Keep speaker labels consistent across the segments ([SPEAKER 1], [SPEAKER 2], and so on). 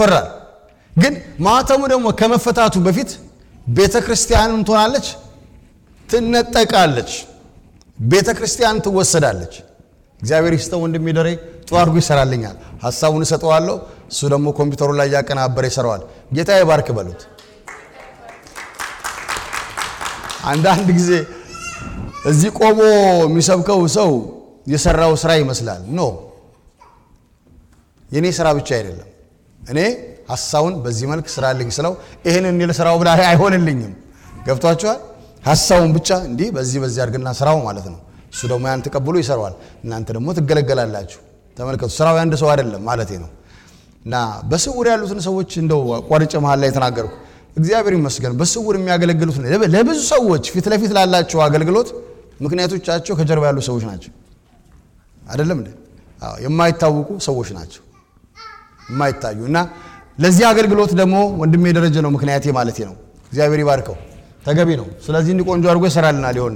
[SPEAKER 1] ይወራል። ግን ማህተሙ ደግሞ ከመፈታቱ በፊት ቤተ ክርስቲያንም ትሆናለች፣ ትነጠቃለች፣ ቤተ ክርስቲያን ትወሰዳለች። እግዚአብሔር ይስጠው ወንድሜ ደሬ ጥሩ አድርጎ ይሰራልኛል። ሀሳቡን እሰጠዋለሁ፣ እሱ ደግሞ ኮምፒውተሩ ላይ እያቀናበረ ይሰራዋል። ጌታ ይባርክ በሉት። አንዳንድ ጊዜ እዚህ ቆሞ የሚሰብከው ሰው የሰራው ስራ ይመስላል። ኖ የእኔ ስራ ብቻ አይደለም። እኔ ሀሳቡን በዚህ መልክ ስራልኝ ስለው ይህን እኔ ልስራው ብላ አይሆንልኝም። ገብቷችኋል? ሀሳቡን ብቻ እንዲህ በዚህ በዚህ አድርግና ስራው ማለት ነው። እሱ ደግሞ ያን ተቀብሎ ይሰራዋል። እናንተ ደግሞ ትገለገላላችሁ። ተመልከቱ፣ ስራው የአንድ ሰው አይደለም ማለቴ ነው። እና በስውር ያሉትን ሰዎች እንደው ቆርጬ መሀል ላይ የተናገርኩ እግዚአብሔር ይመስገን በስውር የሚያገለግሉት ለብዙ ሰዎች ፊት ለፊት ላላቸው አገልግሎት ምክንያቶቻቸው ከጀርባ ያሉ ሰዎች ናቸው። አይደለም እንዴ? አዎ፣ የማይታወቁ ሰዎች ናቸው የማይታዩ እና ለዚህ አገልግሎት ደግሞ ወንድሜ ደረጀ ነው ምክንያቴ ማለቴ ነው። እግዚአብሔር ይባርከው፣ ተገቢ ነው። ስለዚህ እንዲህ ቆንጆ አድርጎ ይሰራልናል ይሆና።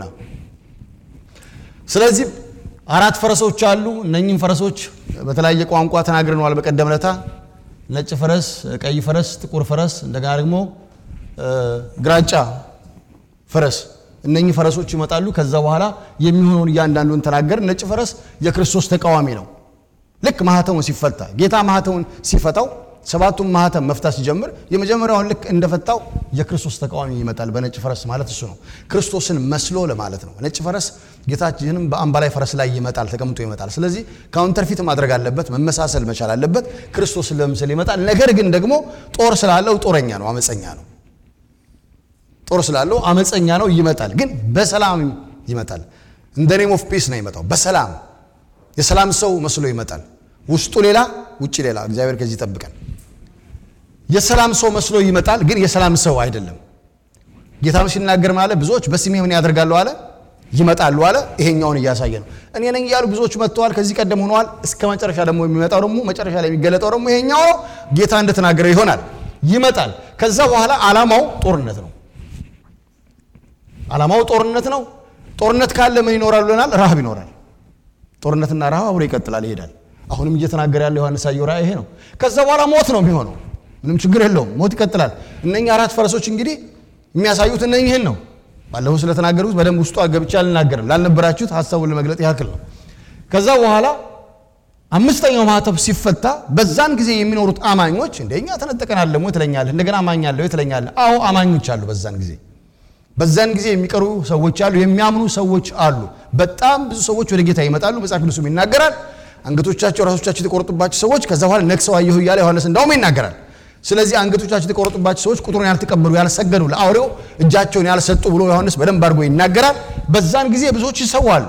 [SPEAKER 1] ስለዚህ አራት ፈረሶች አሉ። እነኝህም ፈረሶች በተለያየ ቋንቋ ተናግረነዋል በቀደም ለታ ነጭ ፈረስ፣ ቀይ ፈረስ፣ ጥቁር ፈረስ እንደገና ደግሞ ግራጫ ፈረስ እነኚህ ፈረሶች ይመጣሉ። ከዛ በኋላ የሚሆነውን እያንዳንዱን ተናገር። ነጭ ፈረስ የክርስቶስ ተቃዋሚ ነው። ልክ ማህተሙን ሲፈታ ጌታ ማህተሙን ሲፈታው ሰባቱን ማህተም መፍታት ሲጀምር የመጀመሪያውን ልክ እንደፈታው የክርስቶስ ተቃዋሚ ይመጣል። በነጭ ፈረስ ማለት እሱ ነው፣ ክርስቶስን መስሎ ለማለት ነው። ነጭ ፈረስ ጌታችንም በአምባላይ ፈረስ ላይ ይመጣል፣ ተቀምጦ ይመጣል። ስለዚህ ካውንተርፊት ማድረግ አለበት፣ መመሳሰል መቻል አለበት። ክርስቶስን ለምስል ይመጣል። ነገር ግን ደግሞ ጦር ስላለው ጦረኛ ነው፣ አመፀኛ ነው። ጦር ስላለው አመፀኛ ነው፣ ይመጣል። ግን በሰላም ይመጣል። እንደ ኔም ኦፍ ፒስ ነው ይመጣው። በሰላም የሰላም ሰው መስሎ ይመጣል። ውስጡ ሌላ፣ ውጭ ሌላ። እግዚአብሔር ከዚህ ይጠብቀን። የሰላም ሰው መስሎ ይመጣል፣ ግን የሰላም ሰው አይደለም። ጌታም ሲናገር ማለት ብዙዎች በስሜ ምን ያደርጋሉ አለ ይመጣሉ አለ። ይሄኛውን እያሳየ ነው። እኔ ነኝ እያሉ ብዙዎች መጥተዋል፣ ከዚህ ቀደም ሆነዋል። እስከ መጨረሻ ደግሞ የሚመጣው ደግሞ መጨረሻ ላይ የሚገለጠው ደግሞ ይሄኛው ነው። ጌታ እንደተናገረ ይሆናል፣ ይመጣል። ከዛ በኋላ ዓላማው ጦርነት ነው። ዓላማው ጦርነት ነው። ጦርነት ካለ ምን ይኖራል ብለናል? ረሃብ ይኖራል። ጦርነትና ረሃብ አብሮ ይቀጥላል፣ ይሄዳል። አሁንም እየተናገረ ያለው ዮሐንስ አየው ራእይ ይሄ ነው። ከዛ በኋላ ሞት ነው የሚሆነው። ምንም ችግር የለውም፣ ሞት ይቀጥላል። እነኛ አራት ፈረሶች እንግዲህ የሚያሳዩት እነኝህን ነው። ባለፈው ስለተናገሩት በደንብ ውስጡ ገብቼ አልናገርም። ላልነበራችሁት ሀሳቡን ለመግለጥ ያክል ነው። ከዛ በኋላ አምስተኛው ማህተብ ሲፈታ በዛን ጊዜ የሚኖሩት አማኞች እንደኛ ተነጠቀናል ደግሞ ትለኛለህ፣ እንደገና አማኛለሁ ትለኛለህ። አዎ አማኞች አሉ በዛን ጊዜ በዛን ጊዜ የሚቀሩ ሰዎች አሉ፣ የሚያምኑ ሰዎች አሉ። በጣም ብዙ ሰዎች ወደ ጌታ ይመጣሉ። መጽሐፍ ቅዱስም ይናገራል። አንገቶቻቸው ራሶቻቸው የተቆረጡባቸው ሰዎች ከዛ በኋላ ነክሰው አየሁ እያለ ዮሐንስ እንዳውም ይናገራል። ስለዚህ አንገቶቻቸው የተቆረጡባቸው ሰዎች ቁጥሩን ያልተቀበሉ ያልሰገዱ፣ ለአውሬው እጃቸውን ያልሰጡ ብሎ ዮሐንስ በደንብ አድርጎ ይናገራል። በዛን ጊዜ ብዙዎች ይሰዋሉ።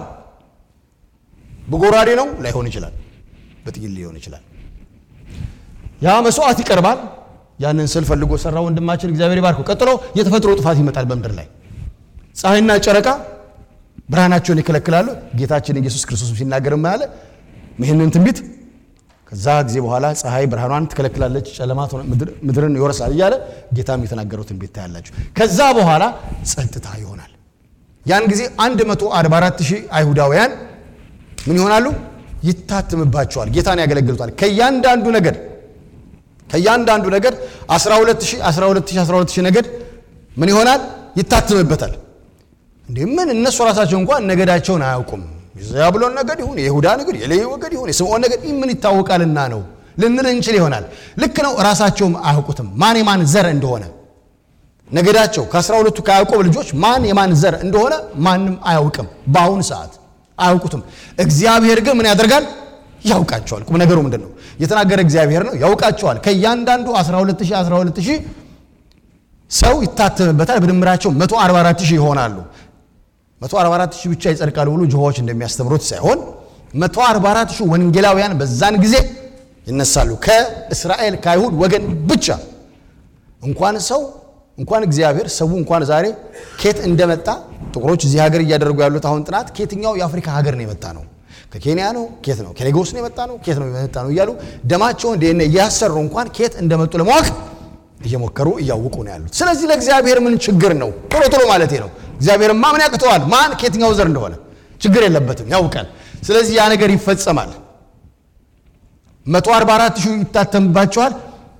[SPEAKER 1] በጎራዴ ነው ላይሆን ይችላል፣ በጥይት ሊሆን ይችላል። ያ መስዋዕት ይቀርባል። ያንን ስል ፈልጎ ሰራ ወንድማችን እግዚአብሔር ይባርከው። ቀጥሎ የተፈጥሮ ጥፋት ይመጣል በምድር ላይ ፀሐይና ጨረቃ ብርሃናቸውን ይከለክላሉ። ጌታችን ኢየሱስ ክርስቶስ ሲናገር ያለ ይህንን ትንቢት ከዛ ጊዜ በኋላ ፀሐይ ብርሃኗን ትከለክላለች፣ ጨለማ ምድርን ይወርሳል እያለ ጌታም የተናገረው ትንቢት ታያላችሁ። ከዛ በኋላ ጸጥታ ይሆናል። ያን ጊዜ 144 ሺህ አይሁዳውያን ምን ይሆናሉ? ይታትምባቸዋል። ጌታን ያገለግሉታል። ከእያንዳንዱ ነገድ ከእያንዳንዱ ነገድ 12000 12000 12000 ነገድ ምን ይሆናል? ይታትምበታል። እንዴ ምን እነሱ ራሳቸው እንኳን ነገዳቸውን አያውቁም። የዛብሎን ነገድ ይሁን የይሁዳ ነገድ የሌዊ ወገድ ይሁን የስምዖን ነገድ ምን ይታወቃልና ነው ልንል እንችል ይሆናል። ልክ ነው። ራሳቸውም አያውቁትም ማን የማን ዘር እንደሆነ ነገዳቸው ከአስራ ሁለቱ ከያዕቆብ ልጆች ማን የማን ዘር እንደሆነ ማንም አያውቅም። በአሁኑ ሰዓት አያውቁትም። እግዚአብሔር ግን ምን ያደርጋል? ያውቃቸዋል። ቁም ነገሩ ምንድን ነው? የተናገረ እግዚአብሔር ነው። ያውቃቸዋል። ከእያንዳንዱ 12000 12000 ሰው ይታተምበታል። በድምራቸው 144000 ይሆናሉ። 144000 ብቻ ይጸድቃሉ ብሎ ጆሆዎች እንደሚያስተምሩት ሳይሆን 144000 ወንጌላውያን በዛን ጊዜ ይነሳሉ። ከእስራኤል ከአይሁድ ወገን ብቻ እንኳን ሰው እንኳን እግዚአብሔር ሰው እንኳን ዛሬ ኬት እንደመጣ ጥቁሮች እዚህ ሀገር እያደረጉ ያሉት አሁን ጥናት ከየትኛው የአፍሪካ ሀገር ነው የመጣ ነው ከኬንያ ነው ኬት ነው ከሌጎስ ነው የመጣ ነው ኬት ነው የመጣ ነው እያሉ ደማቸውን ዲኤንኤ እያሰሩ እንኳን ኬት እንደመጡ ለማወቅ እየሞከሩ እያወቁ ነው ያሉት። ስለዚህ ለእግዚአብሔር ምን ችግር ነው? ቶሎ ቶሎ ማለት ነው። እግዚአብሔርማ ምን ያቅተዋል? ማን ከየትኛው ዘር እንደሆነ ችግር የለበትም፣ ያውቃል። ስለዚህ ያ ነገር ይፈጸማል። 144 ሺህ ይታተምባቸዋል።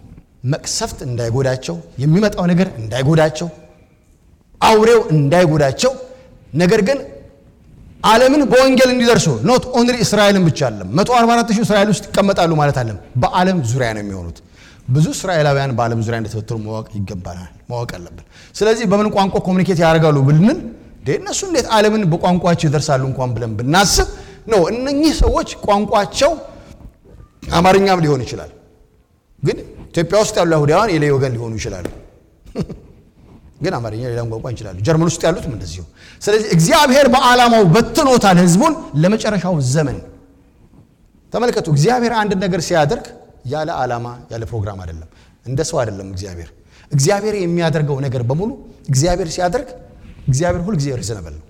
[SPEAKER 1] መቅሰፍት እንዳይጎዳቸው፣ የሚመጣው ነገር እንዳይጎዳቸው፣ አውሬው እንዳይጎዳቸው ነገር ግን ዓለምን በወንጌል እንዲደርሱ ኖት ኦንሊ እስራኤልን ብቻ አለም 144 ሺህ እስራኤል ውስጥ ይቀመጣሉ ማለት አለም በዓለም ዙሪያ ነው የሚሆኑት። ብዙ እስራኤላውያን በዓለም ዙሪያ እንደተበተኑ ማወቅ ይገባናል፣ ማወቅ አለብን። ስለዚህ በምን ቋንቋ ኮሚኒኬት ያደርጋሉ ብንል እነሱ እንዴት ዓለምን በቋንቋቸው ይደርሳሉ እንኳን ብለን ብናስብ ነው እነኚህ ሰዎች ቋንቋቸው አማርኛም ሊሆን ይችላል። ግን ኢትዮጵያ ውስጥ ያሉ አይሁዳውያን የሌ ወገን ሊሆኑ ይችላሉ። ግን አማርኛ ሌላም ቋንቋ ይችላሉ። ጀርመን ውስጥ ያሉትም እንደዚሁ። ስለዚህ እግዚአብሔር በዓላማው በትኖታል ህዝቡን ለመጨረሻው ዘመን። ተመልከቱ፣ እግዚአብሔር አንድ ነገር ሲያደርግ ያለ ዓላማ ያለ ፕሮግራም አይደለም። እንደ ሰው አይደለም። እግዚአብሔር እግዚአብሔር የሚያደርገው ነገር በሙሉ እግዚአብሔር ሲያደርግ እግዚአብሔር ሁል ጊዜ ሪዘነብል ነው።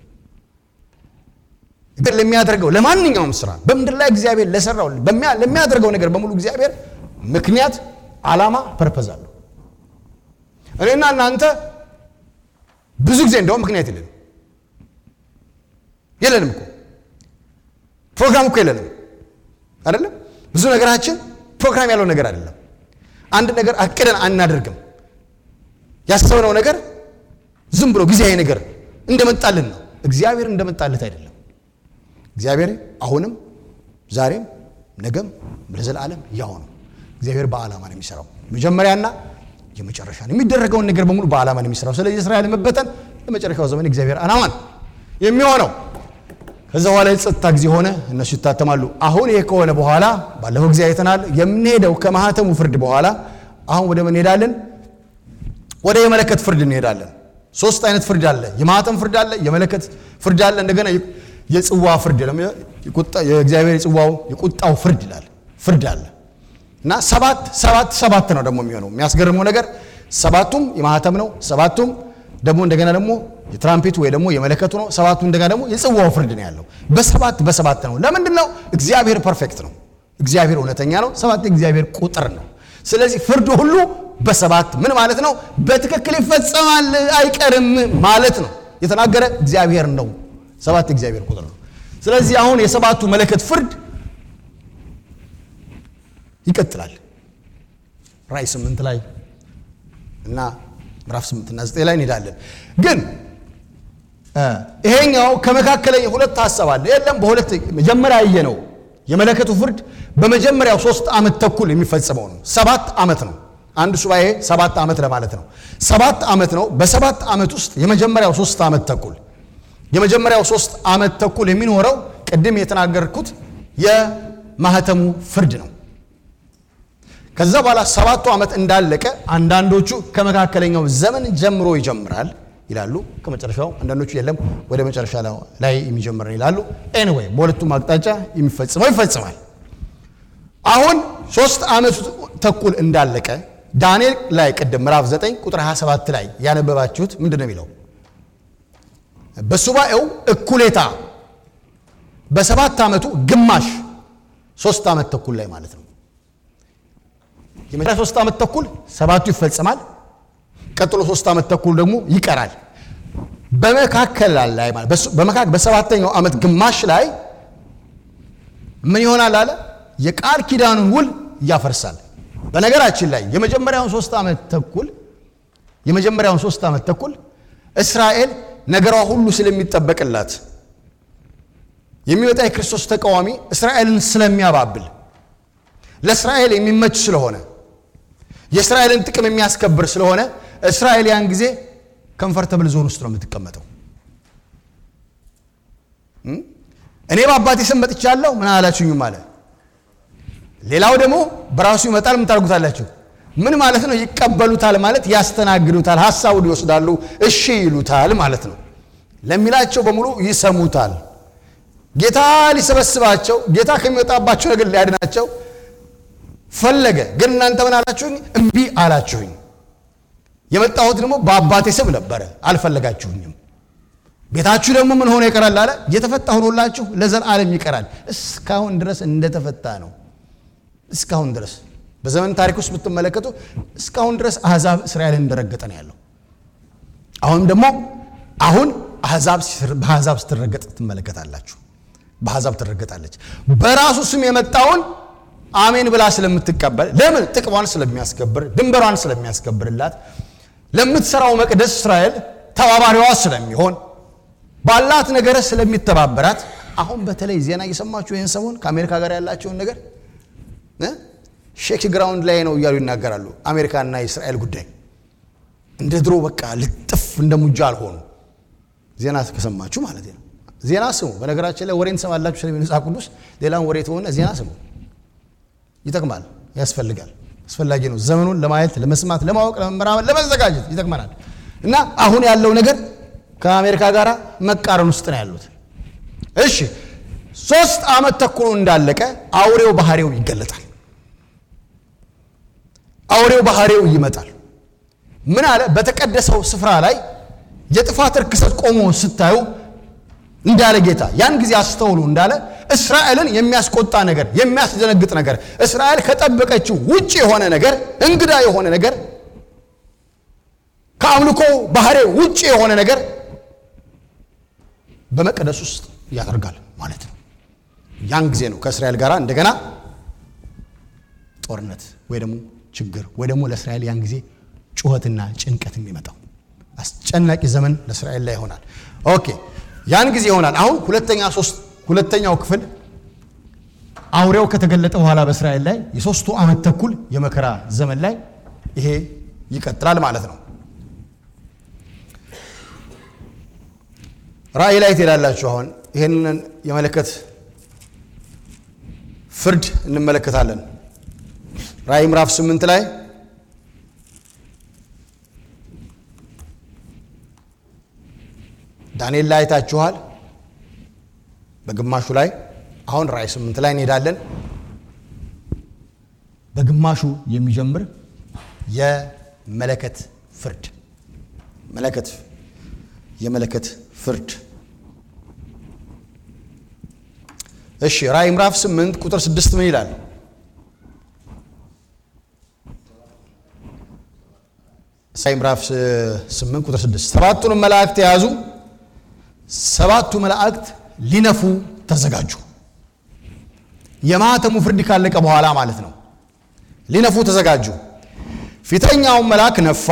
[SPEAKER 1] ለሚያደርገው ለማንኛውም ስራ በምድር ላይ እግዚአብሔር ለሰራው ለሚያደርገው ነገር በሙሉ እግዚአብሔር ምክንያት፣ ዓላማ፣ ፐርፐዝ አለው። እኔና እናንተ ብዙ ጊዜ እንደውም ምክንያት የለንም የለንም እኮ ፕሮግራም እኮ የለንም አይደለም። ብዙ ነገራችን ፕሮግራም ያለው ነገር አይደለም። አንድ ነገር አቅደን አናደርግም። ያሰብነው ነገር ዝም ብሎ ጊዜያዊ ነገር እንደመጣልን ነው። እግዚአብሔር እንደመጣለት አይደለም። እግዚአብሔር አሁንም ዛሬም ነገም ለዘላለም ያው ነው። እግዚአብሔር በዓላማ ነው የሚሰራው። መጀመሪያና የመጨረሻ ነው የሚደረገውን ነገር በሙሉ በዓላማ ነው የሚሰራው። ስለዚህ እስራኤል መበተን ለመጨረሻው ዘመን እግዚአብሔር ዓላማ ነው የሚሆነው። ከዛ በኋላ የጸጥታ ጊዜ ሆነ፣ እነሱ ይታተማሉ። አሁን ይሄ ከሆነ በኋላ ባለፈው ጊዜ አይተናል። የምንሄደው ከማህተሙ ፍርድ በኋላ አሁን ወደ ምን እንሄዳለን? ወደ የመለከት ፍርድ እንሄዳለን። ሶስት አይነት ፍርድ አለ። የማህተም ፍርድ አለ፣ የመለከት ፍርድ አለ፣ እንደገና የጽዋ ፍርድ የእግዚአብሔር የጽዋው የቁጣው ፍርድ ይላል ፍርድ አለ እና ሰባት ሰባት ሰባት ነው ደግሞ የሚሆነው። የሚያስገርመው ነገር ሰባቱም የማህተም ነው፣ ሰባቱም ደግሞ እንደገና ደግሞ የትራምፔቱ ወይ ደግሞ የመለከቱ ነው፣ ሰባቱ እንደገና ደግሞ የጽዋው ፍርድ ነው ያለው። በሰባት በሰባት ነው። ለምንድን ነው? እግዚአብሔር ፐርፌክት ነው። እግዚአብሔር እውነተኛ ነው። ሰባት የእግዚአብሔር ቁጥር ነው። ስለዚህ ፍርዱ ሁሉ በሰባት ምን ማለት ነው? በትክክል ይፈጸማል አይቀርም ማለት ነው። የተናገረ እግዚአብሔር ነው። ሰባት የእግዚአብሔር ቁጥር ነው። ስለዚህ አሁን የሰባቱ መለከት ፍርድ ይቀጥላል። ራእይ ስምንት ላይ እና ምዕራፍ ስምንት እና ዘጠኝ ላይ እንሄዳለን። ግን ይሄኛው ከመካከለኛ ሁለት ሀሳብ አለ። የለም በሁለት መጀመሪያ ያየ ነው የመለከቱ ፍርድ በመጀመሪያው ሶስት ዓመት ተኩል የሚፈጸመው ነው። ሰባት ዓመት ነው። አንድ ሱባኤ ሰባት ዓመት ለማለት ነው። ሰባት ዓመት ነው። በሰባት ዓመት ውስጥ የመጀመሪያው ሶስት ዓመት ተኩል የመጀመሪያው ሶስት ዓመት ተኩል የሚኖረው ቅድም የተናገርኩት የማህተሙ ፍርድ ነው። ከዛ በኋላ ሰባቱ ዓመት እንዳለቀ አንዳንዶቹ ከመካከለኛው ዘመን ጀምሮ ይጀምራል ይላሉ። ከመጨረሻው አንዳንዶቹ የለም ወደ መጨረሻ ላይ የሚጀምር ይላሉ። ኤኒዌይ በሁለቱም አቅጣጫ የሚፈጽመው ይፈጽማል። አሁን ሶስት ዓመቱ ተኩል እንዳለቀ ዳንኤል ላይ ቅድም ምዕራፍ 9 ቁጥር 27 ላይ ያነበባችሁት ምንድን ነው የሚለው? በሱባኤው እኩሌታ በሰባት ዓመቱ ግማሽ ሶስት ዓመት ተኩል ላይ ማለት ነው። የመጀመሪያ ሶስት ዓመት ተኩል ሰባቱ ይፈጸማል። ቀጥሎ ሶስት ዓመት ተኩል ደግሞ ይቀራል። በመካከል ላይ ማለት በመካከል በሰባተኛው ዓመት ግማሽ ላይ ምን ይሆናል አለ የቃል ኪዳኑን ውል ያፈርሳል። በነገራችን ላይ የመጀመሪያውን ሶስት ዓመት ተኩል የመጀመሪያውን ሶስት ዓመት ተኩል እስራኤል ነገሯ ሁሉ ስለሚጠበቅላት የሚመጣ የክርስቶስ ተቃዋሚ እስራኤልን ስለሚያባብል ለእስራኤል የሚመች ስለሆነ የእስራኤልን ጥቅም የሚያስከብር ስለሆነ እስራኤል ያን ጊዜ ከምፈርተብል ዞን ውስጥ ነው የምትቀመጠው። እኔ በአባቴ ስም መጥቻለሁ ምን አላችሁኝም አለ። ሌላው ደግሞ በራሱ ይመጣል። ምን ታደርጉታላችሁ? ምን ማለት ነው? ይቀበሉታል ማለት ያስተናግዱታል፣ ሀሳቡን ይወስዳሉ፣ እሺ ይሉታል ማለት ነው። ለሚላቸው በሙሉ ይሰሙታል። ጌታ ሊሰበስባቸው፣ ጌታ ከሚወጣባቸው ነገር ሊያድናቸው ፈለገ። ግን እናንተ ምን አላችሁኝ? እምቢ አላችሁኝ። የመጣሁት ደግሞ በአባቴ ስም ነበረ፣ አልፈለጋችሁኝም። ቤታችሁ ደግሞ ምን ሆኖ ይቀራል አለ። የተፈታ ሆኖላችሁ ለዘላለም ይቀራል። እስካሁን ድረስ እንደተፈታ ነው። እስካሁን ድረስ በዘመን ታሪክ ውስጥ ብትመለከቱ እስካሁን ድረስ አሕዛብ እስራኤልን እንደረገጠ ነው ያለው። አሁንም ደግሞ አሁን አሕዛብ በአሕዛብ ስትረገጥ ትመለከታላችሁ። በአሕዛብ ትረገጣለች። በራሱ ስም የመጣውን አሜን ብላ ስለምትቀበል ለምን ጥቅሟን ስለሚያስከብር ድንበሯን ስለሚያስከብርላት ለምትሰራው መቅደስ እስራኤል ተባባሪዋ ስለሚሆን ባላት ነገር ስለሚተባበራት አሁን በተለይ ዜና እየሰማችሁ ይህን ሰሞን ከአሜሪካ ጋር ያላቸውን ነገር ሼክ ግራውንድ ላይ ነው እያሉ ይናገራሉ። አሜሪካና የእስራኤል ጉዳይ እንደ ድሮ በቃ ልጥፍ እንደ ሙጃ አልሆኑ። ዜና ከሰማችሁ ማለት ነው። ዜና ስሙ። በነገራችን ላይ ወሬ እንሰማላችሁ ስለ መጽሐፍ ቅዱስ ሌላም ወሬ ተሆነ ዜና ስሙ። ይጠቅማል፣ ያስፈልጋል፣ አስፈላጊ ነው። ዘመኑን ለማየት ለመስማት፣ ለማወቅ፣ ለመመራመር፣ ለመዘጋጀት ይጠቅመናል። እና አሁን ያለው ነገር ከአሜሪካ ጋር መቃረን ውስጥ ነው ያሉት። እሺ ሶስት ዓመት ተኩሎ እንዳለቀ አውሬው ባህሪው ይገለጣል። አውሬው ባህሪው ይመጣል። ምን አለ? በተቀደሰው ስፍራ ላይ የጥፋት ርክሰት ቆሞ ስታዩ እንዳለ ጌታ ያን ጊዜ አስተውሉ እንዳለ እስራኤልን የሚያስቆጣ ነገር፣ የሚያስደነግጥ ነገር፣ እስራኤል ከጠበቀችው ውጭ የሆነ ነገር፣ እንግዳ የሆነ ነገር፣ ከአምልኮ ባህሪ ውጭ የሆነ ነገር በመቅደስ ውስጥ ያደርጋል ማለት ነው። ያን ጊዜ ነው ከእስራኤል ጋር እንደገና ጦርነት ወይ ደግሞ ችግር ወይ ደግሞ ለእስራኤል ያን ጊዜ ጩኸትና ጭንቀት የሚመጣው አስጨናቂ ዘመን ለእስራኤል ላይ ይሆናል። ኦኬ ያን ጊዜ ይሆናል። አሁን ሁለተኛ ሶስት ሁለተኛው ክፍል አውሬው ከተገለጠ በኋላ በእስራኤል ላይ የሶስቱ ዓመት ተኩል የመከራ ዘመን ላይ ይሄ ይቀጥላል ማለት ነው። ራእይ ላይ ትሄዳላችሁ። አሁን ይህንን የመለከት ፍርድ እንመለከታለን። ራእይ ምዕራፍ ስምንት ላይ ዳንኤል ላይ አይታችኋል። በግማሹ ላይ አሁን ራእይ ስምንት ላይ እንሄዳለን። በግማሹ የሚጀምር የመለከት ፍርድ መለከት የመለከት ፍርድ እሺ ራእይ ምዕራፍ 8 ቁጥር 6 ምን ይላል? ራእይ ምዕራፍ 8 ቁጥር 6 ሰባቱንም መላእክት የያዙ ሰባቱ መላእክት ሊነፉ ተዘጋጁ። የማህተሙ ፍርድ ካለቀ በኋላ ማለት ነው። ሊነፉ ተዘጋጁ። ፊተኛውን መልአክ ነፋ፣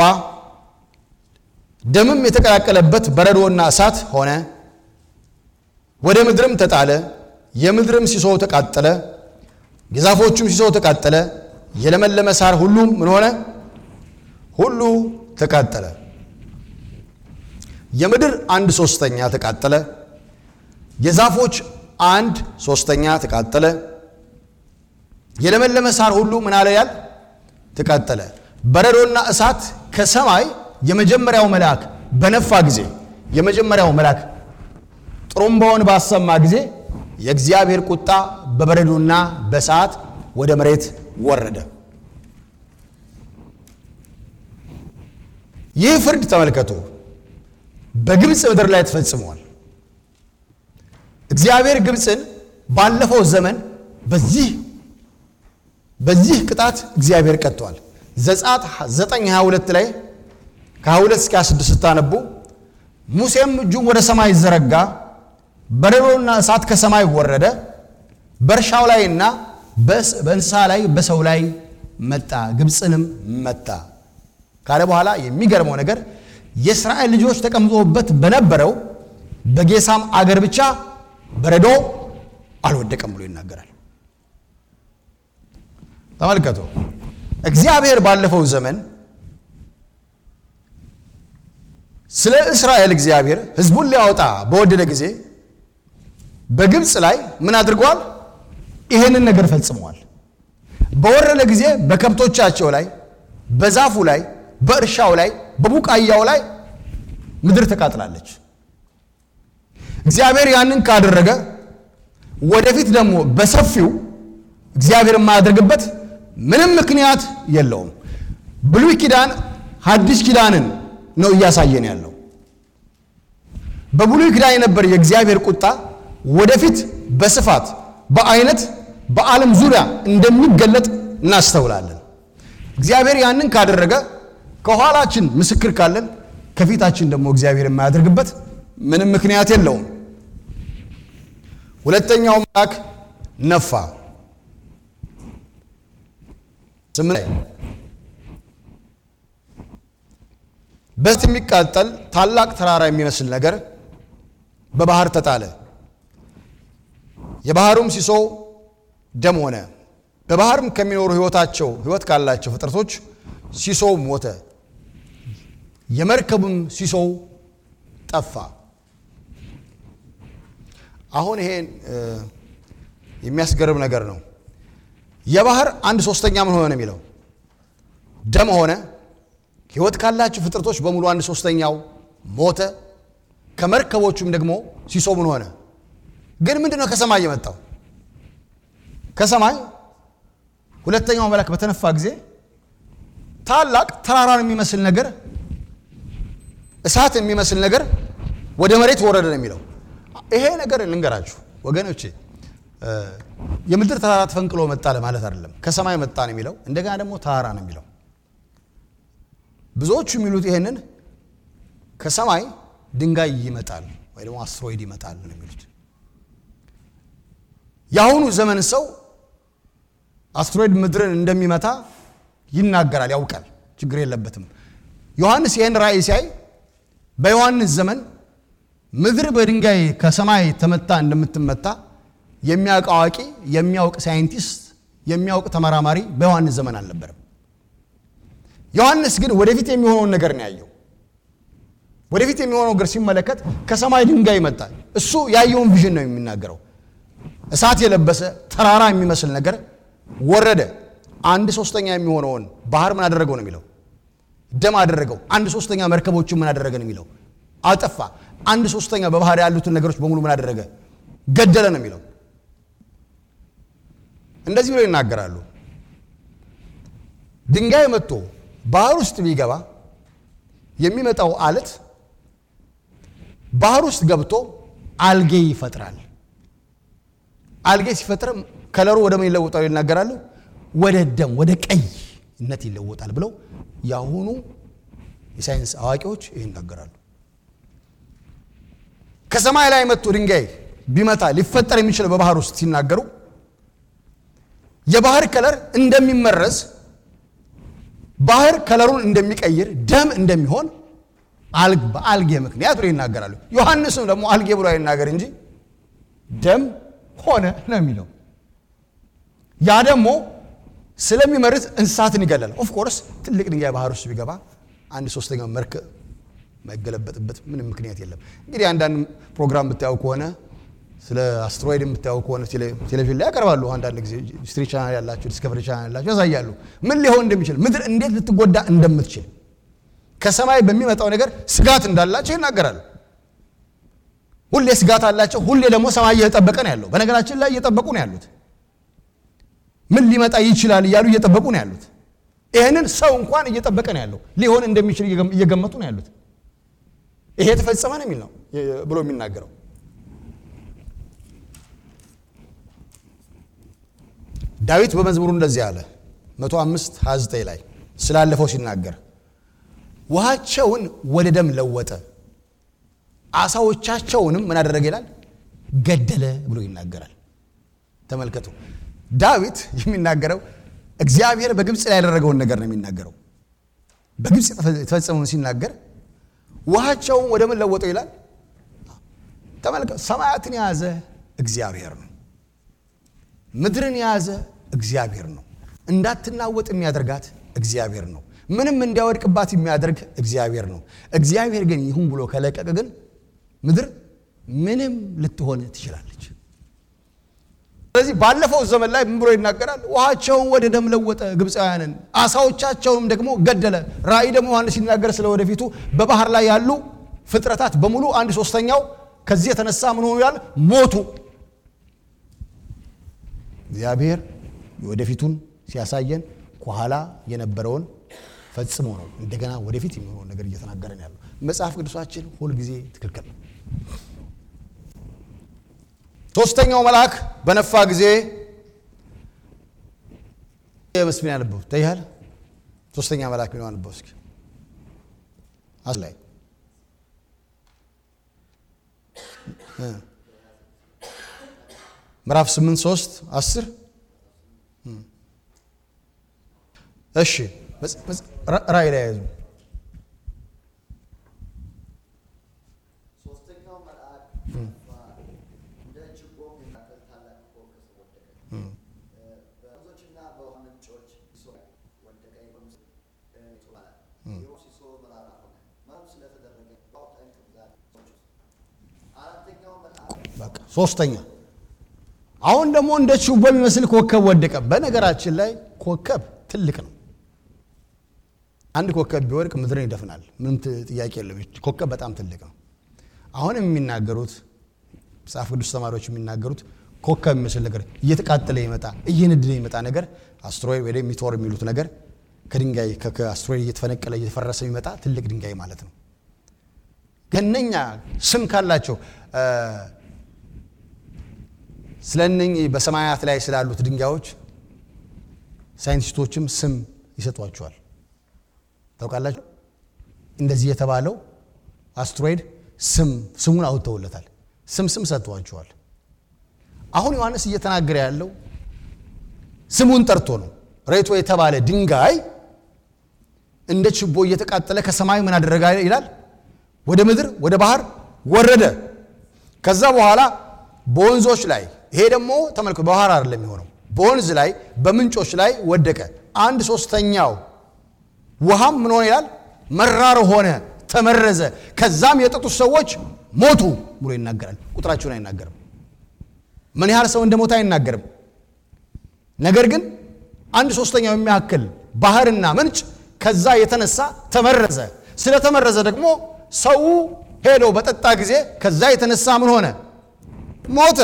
[SPEAKER 1] ደምም የተቀላቀለበት በረዶና እሳት ሆነ፣ ወደ ምድርም ተጣለ። የምድርም ሲሶ ተቃጠለ፣ የዛፎቹም ሲሶ ተቃጠለ። የለመለመ ሳር ሁሉም ምን ሆነ? ሁሉ ተቃጠለ። የምድር አንድ ሶስተኛ ተቃጠለ። የዛፎች አንድ ሶስተኛ ተቃጠለ። የለመለመ ሳር ሁሉ ምን አለ ያል ተቃጠለ። በረዶና እሳት ከሰማይ የመጀመሪያው መልአክ በነፋ ጊዜ የመጀመሪያው መልአክ ጥሩምባውን ባሰማ ጊዜ የእግዚአብሔር ቁጣ በበረዶና በእሳት ወደ መሬት ወረደ። ይህ ፍርድ ተመልከቱ፣ በግብፅ ምድር ላይ ተፈጽሟል። እግዚአብሔር ግብፅን ባለፈው ዘመን በዚህ በዚህ ቅጣት እግዚአብሔር ቀጥቷል። ዘጸአት 922 ላይ ከ22 እስከ 26 ስታነቡ ሙሴም እጁን ወደ ሰማይ ዘረጋ፣ በረዶና እሳት ከሰማይ ወረደ፣ በእርሻው ላይና በእንስሳ ላይ በሰው ላይ መጣ፣ ግብፅንም መታ ካለ በኋላ የሚገርመው ነገር የእስራኤል ልጆች ተቀምጦበት በነበረው በጌሳም አገር ብቻ በረዶ አልወደቀም ብሎ ይናገራል። ተመልከቱ። እግዚአብሔር ባለፈው ዘመን ስለ እስራኤል እግዚአብሔር ሕዝቡን ሊያወጣ በወደደ ጊዜ በግብፅ ላይ ምን አድርጓል? ይህንን ነገር ፈጽመዋል። በወረደ ጊዜ በከብቶቻቸው ላይ፣ በዛፉ ላይ፣ በእርሻው ላይ፣ በቡቃያው ላይ ምድር ተቃጥላለች። እግዚአብሔር ያንን ካደረገ ወደፊት ደግሞ በሰፊው እግዚአብሔር የማያደርግበት ምንም ምክንያት የለውም። ብሉይ ኪዳን ሐዲስ ኪዳንን ነው እያሳየን ያለው። በብሉይ ኪዳን የነበረ የእግዚአብሔር ቁጣ ወደፊት በስፋት በአይነት በዓለም ዙሪያ እንደሚገለጥ እናስተውላለን። እግዚአብሔር ያንን ካደረገ ከኋላችን ምስክር ካለን ከፊታችን ደግሞ እግዚአብሔር የማያደርግበት ምንም ምክንያት የለውም። ሁለተኛው መልአክ ነፋ። ስምንት በእሳት የሚቃጠል ታላቅ ተራራ የሚመስል ነገር በባህር ተጣለ። የባህሩም ሲሶ ደም ሆነ። በባህርም ከሚኖሩ ሕይወታቸው ሕይወት ካላቸው ፍጥረቶች ሲሶው ሞተ። የመርከቡም ሲሶው ጠፋ። አሁን ይሄን የሚያስገርም ነገር ነው። የባህር አንድ ሶስተኛ ምን ሆነ ነው የሚለው ደም ሆነ። ሕይወት ካላቸው ፍጥረቶች በሙሉ አንድ ሶስተኛው ሞተ። ከመርከቦቹም ደግሞ ሲሶ ምን ሆነ? ግን ምንድን ነው ከሰማይ የመጣው? ከሰማይ ሁለተኛው መልአክ በተነፋ ጊዜ ታላቅ ተራራን የሚመስል ነገር እሳት የሚመስል ነገር ወደ መሬት ወረደ ነው የሚለው። ይሄ ነገር ልንገራችሁ ወገኖቼ፣ የምድር ተራራ ተፈንቅሎ መጣ ለማለት አይደለም። ከሰማይ መጣ ነው የሚለው። እንደገና ደግሞ ተራራ ነው የሚለው። ብዙዎቹ የሚሉት ይሄንን ከሰማይ ድንጋይ ይመጣል ወይ ደግሞ አስትሮይድ ይመጣል ነው የሚሉት። የአሁኑ ዘመን ሰው አስትሮይድ ምድርን እንደሚመታ ይናገራል፣ ያውቃል፣ ችግር የለበትም። ዮሐንስ ይህን ራእይ ሲያይ በዮሐንስ ዘመን ምድር በድንጋይ ከሰማይ ተመታ እንደምትመታ የሚያውቅ አዋቂ፣ የሚያውቅ ሳይንቲስት፣ የሚያውቅ ተመራማሪ በዮሐንስ ዘመን አልነበረም። ዮሐንስ ግን ወደፊት የሚሆነውን ነገር ነው ያየው። ወደፊት የሚሆነው ነገር ሲመለከት ከሰማይ ድንጋይ ይመጣል። እሱ ያየውን ቪዥን ነው የሚናገረው። እሳት የለበሰ ተራራ የሚመስል ነገር ወረደ። አንድ ሶስተኛ የሚሆነውን ባህር ምን አደረገው ነው የሚለው ደም አደረገው። አንድ ሶስተኛ መርከቦችን ምን አደረገ ነው የሚለው አጠፋ። አንድ ሶስተኛ በባህር ያሉትን ነገሮች በሙሉ ምን አደረገ ገደለ ነው የሚለው። እንደዚህ ብለው ይናገራሉ። ድንጋይ መጥቶ ባህር ውስጥ ቢገባ የሚመጣው አለት ባህር ውስጥ ገብቶ አልጌ ይፈጥራል። አልጌ ሲፈጥር ከለሩ ወደ ምን ይለወጣል ይናገራሉ። ወደ ደም ወደ ቀይነት ይለወጣል ብለው የአሁኑ የሳይንስ አዋቂዎች ይህ ይናገራሉ። ከሰማይ ላይ መጥቶ ድንጋይ ቢመታ ሊፈጠር የሚችለው በባህር ውስጥ ሲናገሩ የባህር ከለር እንደሚመረዝ ባህር ከለሩን እንደሚቀይር ደም እንደሚሆን በአልጌ ምክንያት ብሎ ይናገራሉ። ዮሐንስም ደግሞ አልጌ ብሎ አይናገር እንጂ ደም ሆነ ነው የሚለው። ያ ደግሞ ስለሚመርዝ እንስሳትን ይገላል። ኦፍኮርስ ትልቅ ድንጋይ ባህር ውስጥ ቢገባ አንድ ሶስተኛው መርከብ ማይገለበጥበት ምንም ምክንያት የለም። እንግዲህ አንዳንድ ፕሮግራም ብታየው ከሆነ ስለ አስትሮይድ የምታየው ከሆነ ቴሌቪዥን ላይ ያቀርባሉ። አንዳንድ ጊዜ ሂስትሪ ቻናል ያላቸው ዲስከቨሪ ቻናል ያላቸው ያሳያሉ ምን ሊሆን እንደሚችል ምድር እንዴት ልትጎዳ እንደምትችል ከሰማይ በሚመጣው ነገር ስጋት እንዳላቸው ይናገራሉ። ሁሌ ስጋት አላቸው። ሁሌ ደግሞ ሰማይ እየጠበቀ ነው ያለው። በነገራችን ላይ እየጠበቁ ነው ያሉት። ምን ሊመጣ ይችላል እያሉ እየጠበቁ ነው ያሉት። ይህንን ሰው እንኳን እየጠበቀ ነው ያለው። ሊሆን እንደሚችል እየገመቱ ነው ያሉት። ይሄ የተፈጸመ ነው የሚል ነው ብሎ የሚናገረው ዳዊት በመዝሙሩ እንደዚህ አለ 105 29 ላይ ስላለፈው ሲናገር ውሃቸውን ወደ ደም ለወጠ አሳዎቻቸውንም ምን አደረገ ይላል ገደለ ብሎ ይናገራል ተመልከቱ ዳዊት የሚናገረው እግዚአብሔር በግብፅ ላይ ያደረገውን ነገር ነው የሚናገረው በግብፅ የተፈጸመውን ሲናገር ውሃቸውን ወደ ምን ለወጠው ይላል ተመልከቱ ሰማያትን የያዘ እግዚአብሔር ነው ምድርን የያዘ እግዚአብሔር ነው እንዳትናወጥ የሚያደርጋት እግዚአብሔር ነው ምንም እንዲያወድቅባት የሚያደርግ እግዚአብሔር ነው እግዚአብሔር ግን ይሁን ብሎ ከለቀቀ ግን ምድር ምንም ልትሆን ትችላለች ስለዚህ ባለፈው ዘመን ላይ ምን ብሎ ይናገራል ውሃቸውን ወደ ደም ለወጠ ግብፃውያንን አሳዎቻቸውንም ደግሞ ገደለ ራእይ ደግሞ ዮሐንስ ሲናገር ስለ ወደፊቱ በባህር ላይ ያሉ ፍጥረታት በሙሉ አንድ ሶስተኛው ከዚህ የተነሳ ምን ሆኑ ይላል ሞቱ እግዚአብሔር የወደፊቱን ሲያሳየን ከኋላ የነበረውን ፈጽሞ ነው እንደገና ወደፊት የሚሆነውን ነገር እየተናገረን ያለው መጽሐፍ ቅዱሳችን ሁልጊዜ ትክክል ነው ሶስተኛው መልአክ በነፋ ጊዜ መስፍን ያነበው ታይሃል ሶስተኛ መልአክ ነው ያነበው እስኪ አስ ላይ ምዕራፍ 8 3 10 እሺ መጽ- መጽ- ራ- ራእይ ላይ ያዙ
[SPEAKER 2] ሶስተኛው መልአክ ጠፋ፣ እንደ ችቦም የሚያቀልጥ ታላቅ ኮከብ ወደቀ። በወንዞችና በውኃ ምንጮች ሲሶ ወደቀ። የወንዝ ሲሶ ይባላል። ይኸው ሲሶ መራራ ሆነ፣ መረብ ስለተደረገ በውኃው ጠንቅ ብዛት ሰዎች ውስጥ። አራተኛው መልአክ
[SPEAKER 1] በቃ ሶስተኛ አሁን ደግሞ እንደ ችቦ የሚመስል ኮከብ ወደቀ በነገራችን ላይ ኮከብ ትልቅ ነው አንድ ኮከብ ቢወድቅ ምድርን ይደፍናል ምንም ት- ጥያቄ የለም ኮከብ በጣም ትልቅ ነው አሁንም የሚናገሩት መጽሐፍ ቅዱስ ተማሪዎች የሚናገሩት ኮከብ የሚመስል ነገር እየተቃጠለ ይመጣ እየነደደ ይመጣ ነገር አስትሮይድ ወይ ደግሞ ሚቶር የሚሉት ነገር ከድንጋይ ከ- ከአስትሮይድ እየተፈነቀለ እየተፈረሰ የሚመጣ ትልቅ ድንጋይ ማለት ነው ገነኛ ስም ካላቸው እ፣ ስለ እነኚህ በሰማያት ላይ ስላሉት ድንጋዮች ሳይንቲስቶችም ስም ይሰጧቸዋል ታውቃላችሁ እንደዚህ የተባለው አስትሮይድ ስም ስሙን አውጥተውለታል ስም ስም ሰጥተዋቸዋል አሁን ዮሐንስ እየተናገረ ያለው ስሙን ጠርቶ ነው ሬቶ የተባለ ድንጋይ እንደ ችቦ እየተቃጠለ ከሰማይ ምን አደረጋ ይላል ወደ ምድር ወደ ባህር ወረደ ከዛ በኋላ በወንዞች ላይ ይሄ ደግሞ ተመልከቱ በባህር አይደለም የሚሆነው በወንዝ ላይ በምንጮች ላይ ወደቀ አንድ ሶስተኛው ውሃም ምን ሆነ ይላል መራር ሆነ ተመረዘ ከዛም የጠጡት ሰዎች ሞቱ ብሎ ይናገራል ቁጥራቸውን አይናገርም ምን ያህል ሰው እንደሞተ አይናገርም ነገር ግን አንድ ሶስተኛው የሚያክል ባህርና ምንጭ ከዛ የተነሳ ተመረዘ ስለተመረዘ ደግሞ ሰው ሄዶ በጠጣ ጊዜ ከዛ የተነሳ ምን ሆነ ሞተ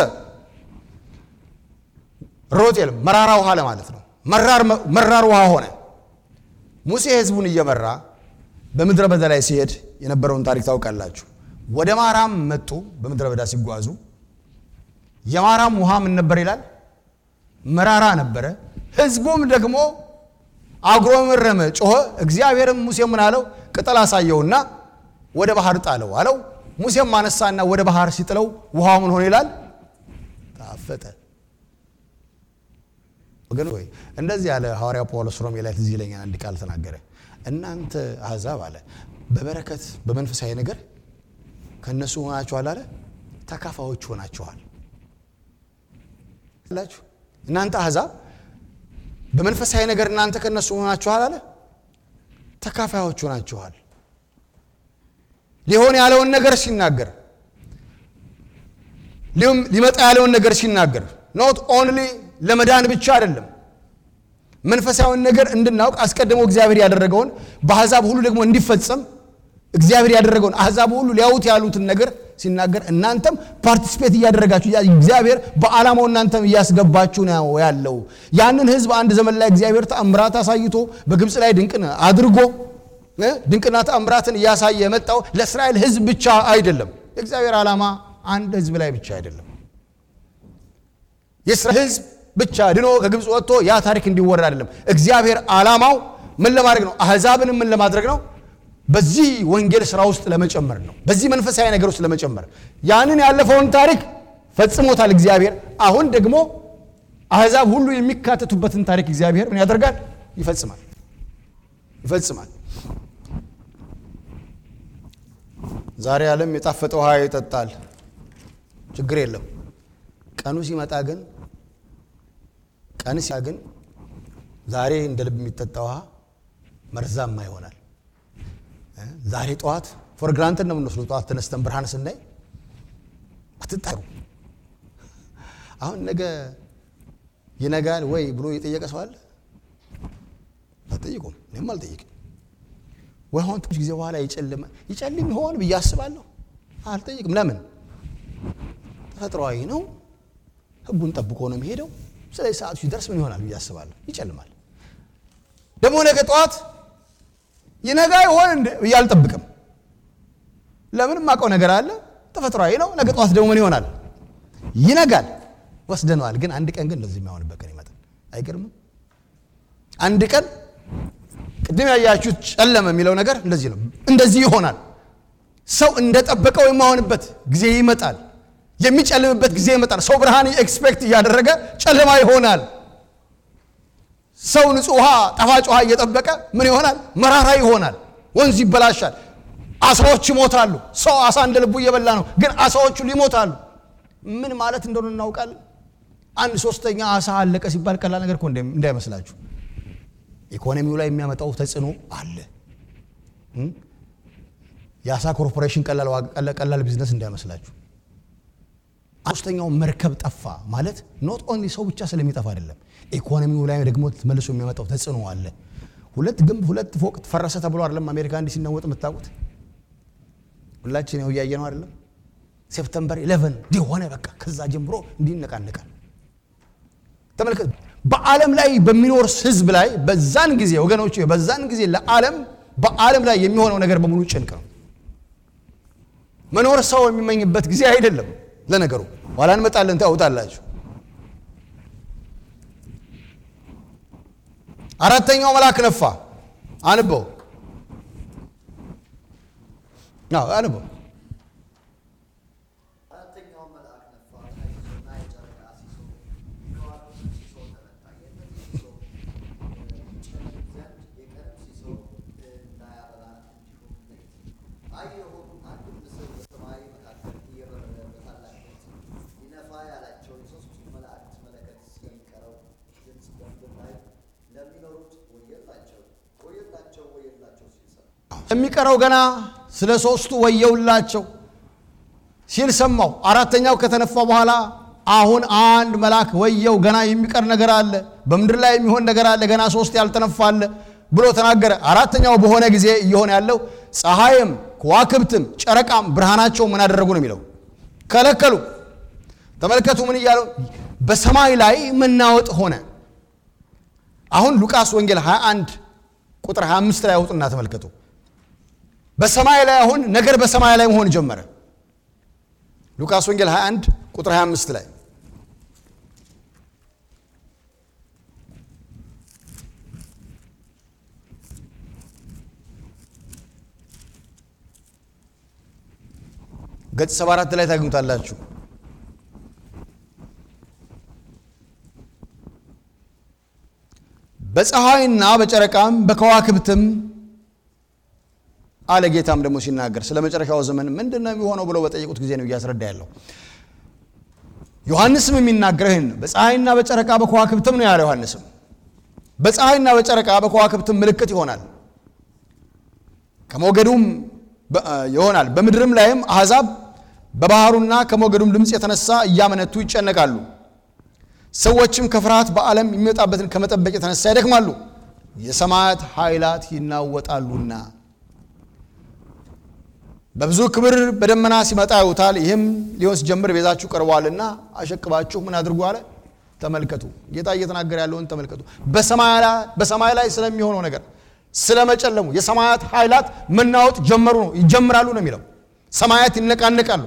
[SPEAKER 1] ሮጤል መራራ ውሃ ለማለት ነው መራር መራር ውሃ ሆነ ሙሴ ህዝቡን እየመራ በምድረ በዳ ላይ ሲሄድ የነበረውን ታሪክ ታውቃላችሁ ወደ ማራም መጡ በምድረ በዳ ሲጓዙ የማራም ውሃ ምን ነበር ይላል መራራ ነበረ ህዝቡም ደግሞ አጉረመረመ ጮኸ እግዚአብሔርም ሙሴ ምን አለው ቅጠል አሳየውና ወደ ባህር ጣለው አለው ሙሴም አነሳና ወደ ባህር ሲጥለው ውሃው ምን ሆነ ይላል ታፈጠ ወገን ወይ እንደዚህ ያለ ሐዋርያው ጳውሎስ ሮሜ ላይ ትዝ ይለኛል አንድ ቃል ተናገረ እናንተ አሕዛብ አለ በበረከት በመንፈሳዊ ነገር ከእነሱ ሆናችኋል አለ ተካፋዮች ሆናችኋል ላችሁ እናንተ አሕዛብ በመንፈሳዊ ነገር እናንተ ከእነሱ ሆናችኋል አለ ተካፋዮች ሆናችኋል ሊሆን ያለውን ነገር ሲናገር ሊም- ሊመጣ ያለውን ነገር ሲናገር ኖት ኦንሊ ለመዳን ብቻ አይደለም መንፈሳዊውን ነገር እንድናውቅ አስቀድሞ እግዚአብሔር ያደረገውን በአሕዛብ ሁሉ ደግሞ እንዲፈጸም እግዚአብሔር ያደረገውን አሕዛብ ሁሉ ሊያዩት ያሉትን ነገር ሲናገር እናንተም ፓርቲስፔት እያደረጋችሁ ያ- እግዚአብሔር በዓላማው እናንተም እያስገባችሁ ነው ያለው ያንን ህዝብ አንድ ዘመን ላይ እግዚአብሔር ተአምራት አሳይቶ በግብፅ ላይ ድንቅን አድርጎ እ ድንቅና ተአምራትን እያሳየ የመጣው ለእስራኤል ህዝብ ብቻ አይደለም የእግዚአብሔር ዓላማ አንድ ህዝብ ላይ ብቻ አይደለም የእስራኤል ህዝብ ብቻ ድኖ ከግብፅ ወጥቶ ያ ታሪክ እንዲወራ አይደለም እግዚአብሔር ዓላማው ምን ለማድረግ ነው አሕዛብንም ምን ለማድረግ ነው በዚህ ወንጌል ስራ ውስጥ ለመጨመር ነው በዚህ መንፈሳዊ ነገር ውስጥ ለመጨመር ያንን ያለፈውን ታሪክ ፈጽሞታል እግዚአብሔር አሁን ደግሞ አሕዛብ ሁሉ የሚካተቱበትን ታሪክ እግዚአብሔር ምን ያደርጋል ይፈጽማል ይፈጽማል ዛሬ ዓለም የጣፈጠ ውሃ ይጠጣል ችግር የለም ቀኑ ሲመጣ ግን ቀን ሲያ ግን ዛሬ እንደ ልብ የሚጠጣ ውሃ መርዛማ ይሆናል እ? ዛሬ ጠዋት ፎር ግራንትን ነው የምንወስደው ጠዋት ተነስተን ብርሃን ስናይ አትጣሩ አሁን ነገ ይነጋል ወይ ብሎ የጠየቀ ሰው አለ አትጠይቁም እኔም አልጠይቅም ወይ አሁን ትንሽ ጊዜ በኋላ ይጨልም ይጨልም ይሆን ብዬ አስባለሁ አልጠይቅም ለምን ተፈጥሯዊ ነው ህጉን ጠብቆ ነው የሚሄደው ስለዚህ ሰዓቱ ሲደርስ ምን ይሆናል ብዬ አስባለሁ ይጨልማል ደግሞ ነገ ጠዋት ይነጋ ይሆን እንደ ብዬ አልጠብቅም ለምን የማውቀው ነገር አለ ተፈጥሯዊ ነው ነገ ጠዋት ደግሞ ምን ይሆናል ይነጋል ወስደነዋል ግን አንድ ቀን ግን እንደዚህ የሚሆንበት ቀን ይመጣል አይገርምም አንድ ቀን ቅድም ያያችሁት ጨለመ የሚለው ነገር እንደዚህ ነው እንደዚህ ይሆናል ሰው እንደጠበቀው የማሆንበት ጊዜ ይመጣል የሚጨልምበት ጊዜ ይመጣል ሰው ብርሃን ኤክስፔክት እያደረገ ጨለማ ይሆናል ሰው ንጹህ ውሃ ጣፋጭ ውሃ እየጠበቀ ምን ይሆናል? መራራ ይሆናል። ወንዝ ይበላሻል። አሳዎች ይሞታሉ። ሰው አሳ እንደ ልቡ እየበላ ነው፣ ግን አሳዎቹ ይሞታሉ። ምን ማለት እንደሆነ እናውቃለን። አንድ ሶስተኛ አሳ አለቀ ሲባል ቀላል ነገር እኮ እንዳይመስላችሁ። ኢኮኖሚው ላይ የሚያመጣው ተጽዕኖ አለ። የአሳ ኮርፖሬሽን ቀላል ቢዝነስ እንዳይመስላችሁ። ሶስተኛው መርከብ ጠፋ ማለት ኖት ኦንሊ ሰው ብቻ ስለሚጠፋ አይደለም፣ ኢኮኖሚው ላይ ደግሞ መልሶ የሚያመጣው ተጽዕኖ አለ። ሁለት ግንብ ሁለት ፎቅ ፈረሰ ተብሎ አይደለም አሜሪካ እንዲህ ሲናወጥ የምታውቁት ሁላችን ያው እያየ ነው አይደለም። ሴፕተምበር 11 እንዲህ ሆነ። በቃ ከዛ ጀምሮ እንዲህ ይነቃነቃል። ተመልከት። በዓለም ላይ በሚኖር ህዝብ ላይ በዛን ጊዜ ወገኖች፣ በዛን ጊዜ ለዓለም በዓለም ላይ የሚሆነው ነገር በሙሉ ጭንቅ ነው። መኖር ሰው የሚመኝበት ጊዜ አይደለም። ለነገሩ ኋላ እንመጣለን፣ ታውታላችሁ። አራተኛው መልአክ ነፋ። አንበው አንበው
[SPEAKER 2] አራተኛው መልአክ ነፋ፣ ታይዞና የጨረቃ ሲሶ ከዋክብት ሲሶ ተመታ። የእነዚህ ሲሶ ይጨልም ዘንድ የቀንም ሲሶ እንዳያበራ እንዲሁም ሌሊት አየሁም። አንድም ንስር በሰማይ መካከል እየበረረ በታላቅ ድምፅ ይነፋ ያላቸው የሦስቱ መላእክት መለከት ስለሚቀረው ድምፅ በምድር ላይ ለሚኖሩት ወየላቸው ወየላቸው ወየላቸው ሲል ሰማሁ።
[SPEAKER 1] የሚቀረው ገና ስለ ሶስቱ ወየውላቸው ሲል ሰማው። አራተኛው ከተነፋ በኋላ አሁን አንድ መልአክ ወየው፣ ገና የሚቀር ነገር አለ፣ በምድር ላይ የሚሆን ነገር አለ፣ ገና ሶስት ያልተነፋ አለ ብሎ ተናገረ። አራተኛው በሆነ ጊዜ እየሆነ ያለው ፀሐይም ከዋክብትም ጨረቃም ብርሃናቸው ምን አደረጉ ነው የሚለው ከለከሉ። ተመልከቱ ምን እያለው በሰማይ ላይ መናወጥ ሆነ። አሁን ሉቃስ ወንጌል 21 ቁጥር 25 ላይ አውጡና ተመልከቱ። በሰማይ ላይ አሁን ነገር በሰማይ ላይ መሆን ጀመረ። ሉቃስ ወንጌል 21 ቁጥር 25 ላይ ገጽ 74 ላይ ታገኙታላችሁ። በፀሐይና በጨረቃም በከዋክብትም አለ ጌታም ደግሞ ሲናገር ስለ መጨረሻው ዘመን ምንድን ነው የሚሆነው ብለው በጠየቁት ጊዜ ነው እያስረዳ ያለው። ዮሐንስም የሚናገረው ይህን ነው። በፀሐይና በጨረቃ በከዋክብትም ነው ያለው። ዮሐንስም በፀሐይና በጨረቃ በከዋክብትም ምልክት ይሆናል፣ ከሞገዱም ይሆናል። በምድርም ላይም አሕዛብ በባህሩና ከሞገዱም ድምፅ የተነሳ እያመነቱ ይጨነቃሉ። ሰዎችም ከፍርሃት በዓለም የሚመጣበትን ከመጠበቅ የተነሳ ይደክማሉ፣ የሰማያት ኃይላት ይናወጣሉና በብዙ ክብር በደመና ሲመጣ ያዩታል። ይህም ሊሆን ሲጀምር ቤዛችሁ ቀርቧልና አሸቅባችሁ ምን አድርጉ አለ። ተመልከቱ። ጌታ እየተናገረ ያለውን ተመልከቱ። በሰማይ ላይ ስለሚሆነው ነገር ስለመጨለሙ የሰማያት ኃይላት መናወጥ ጀመሩ ነው ይጀምራሉ ነው የሚለው። ሰማያት ይነቃነቃሉ።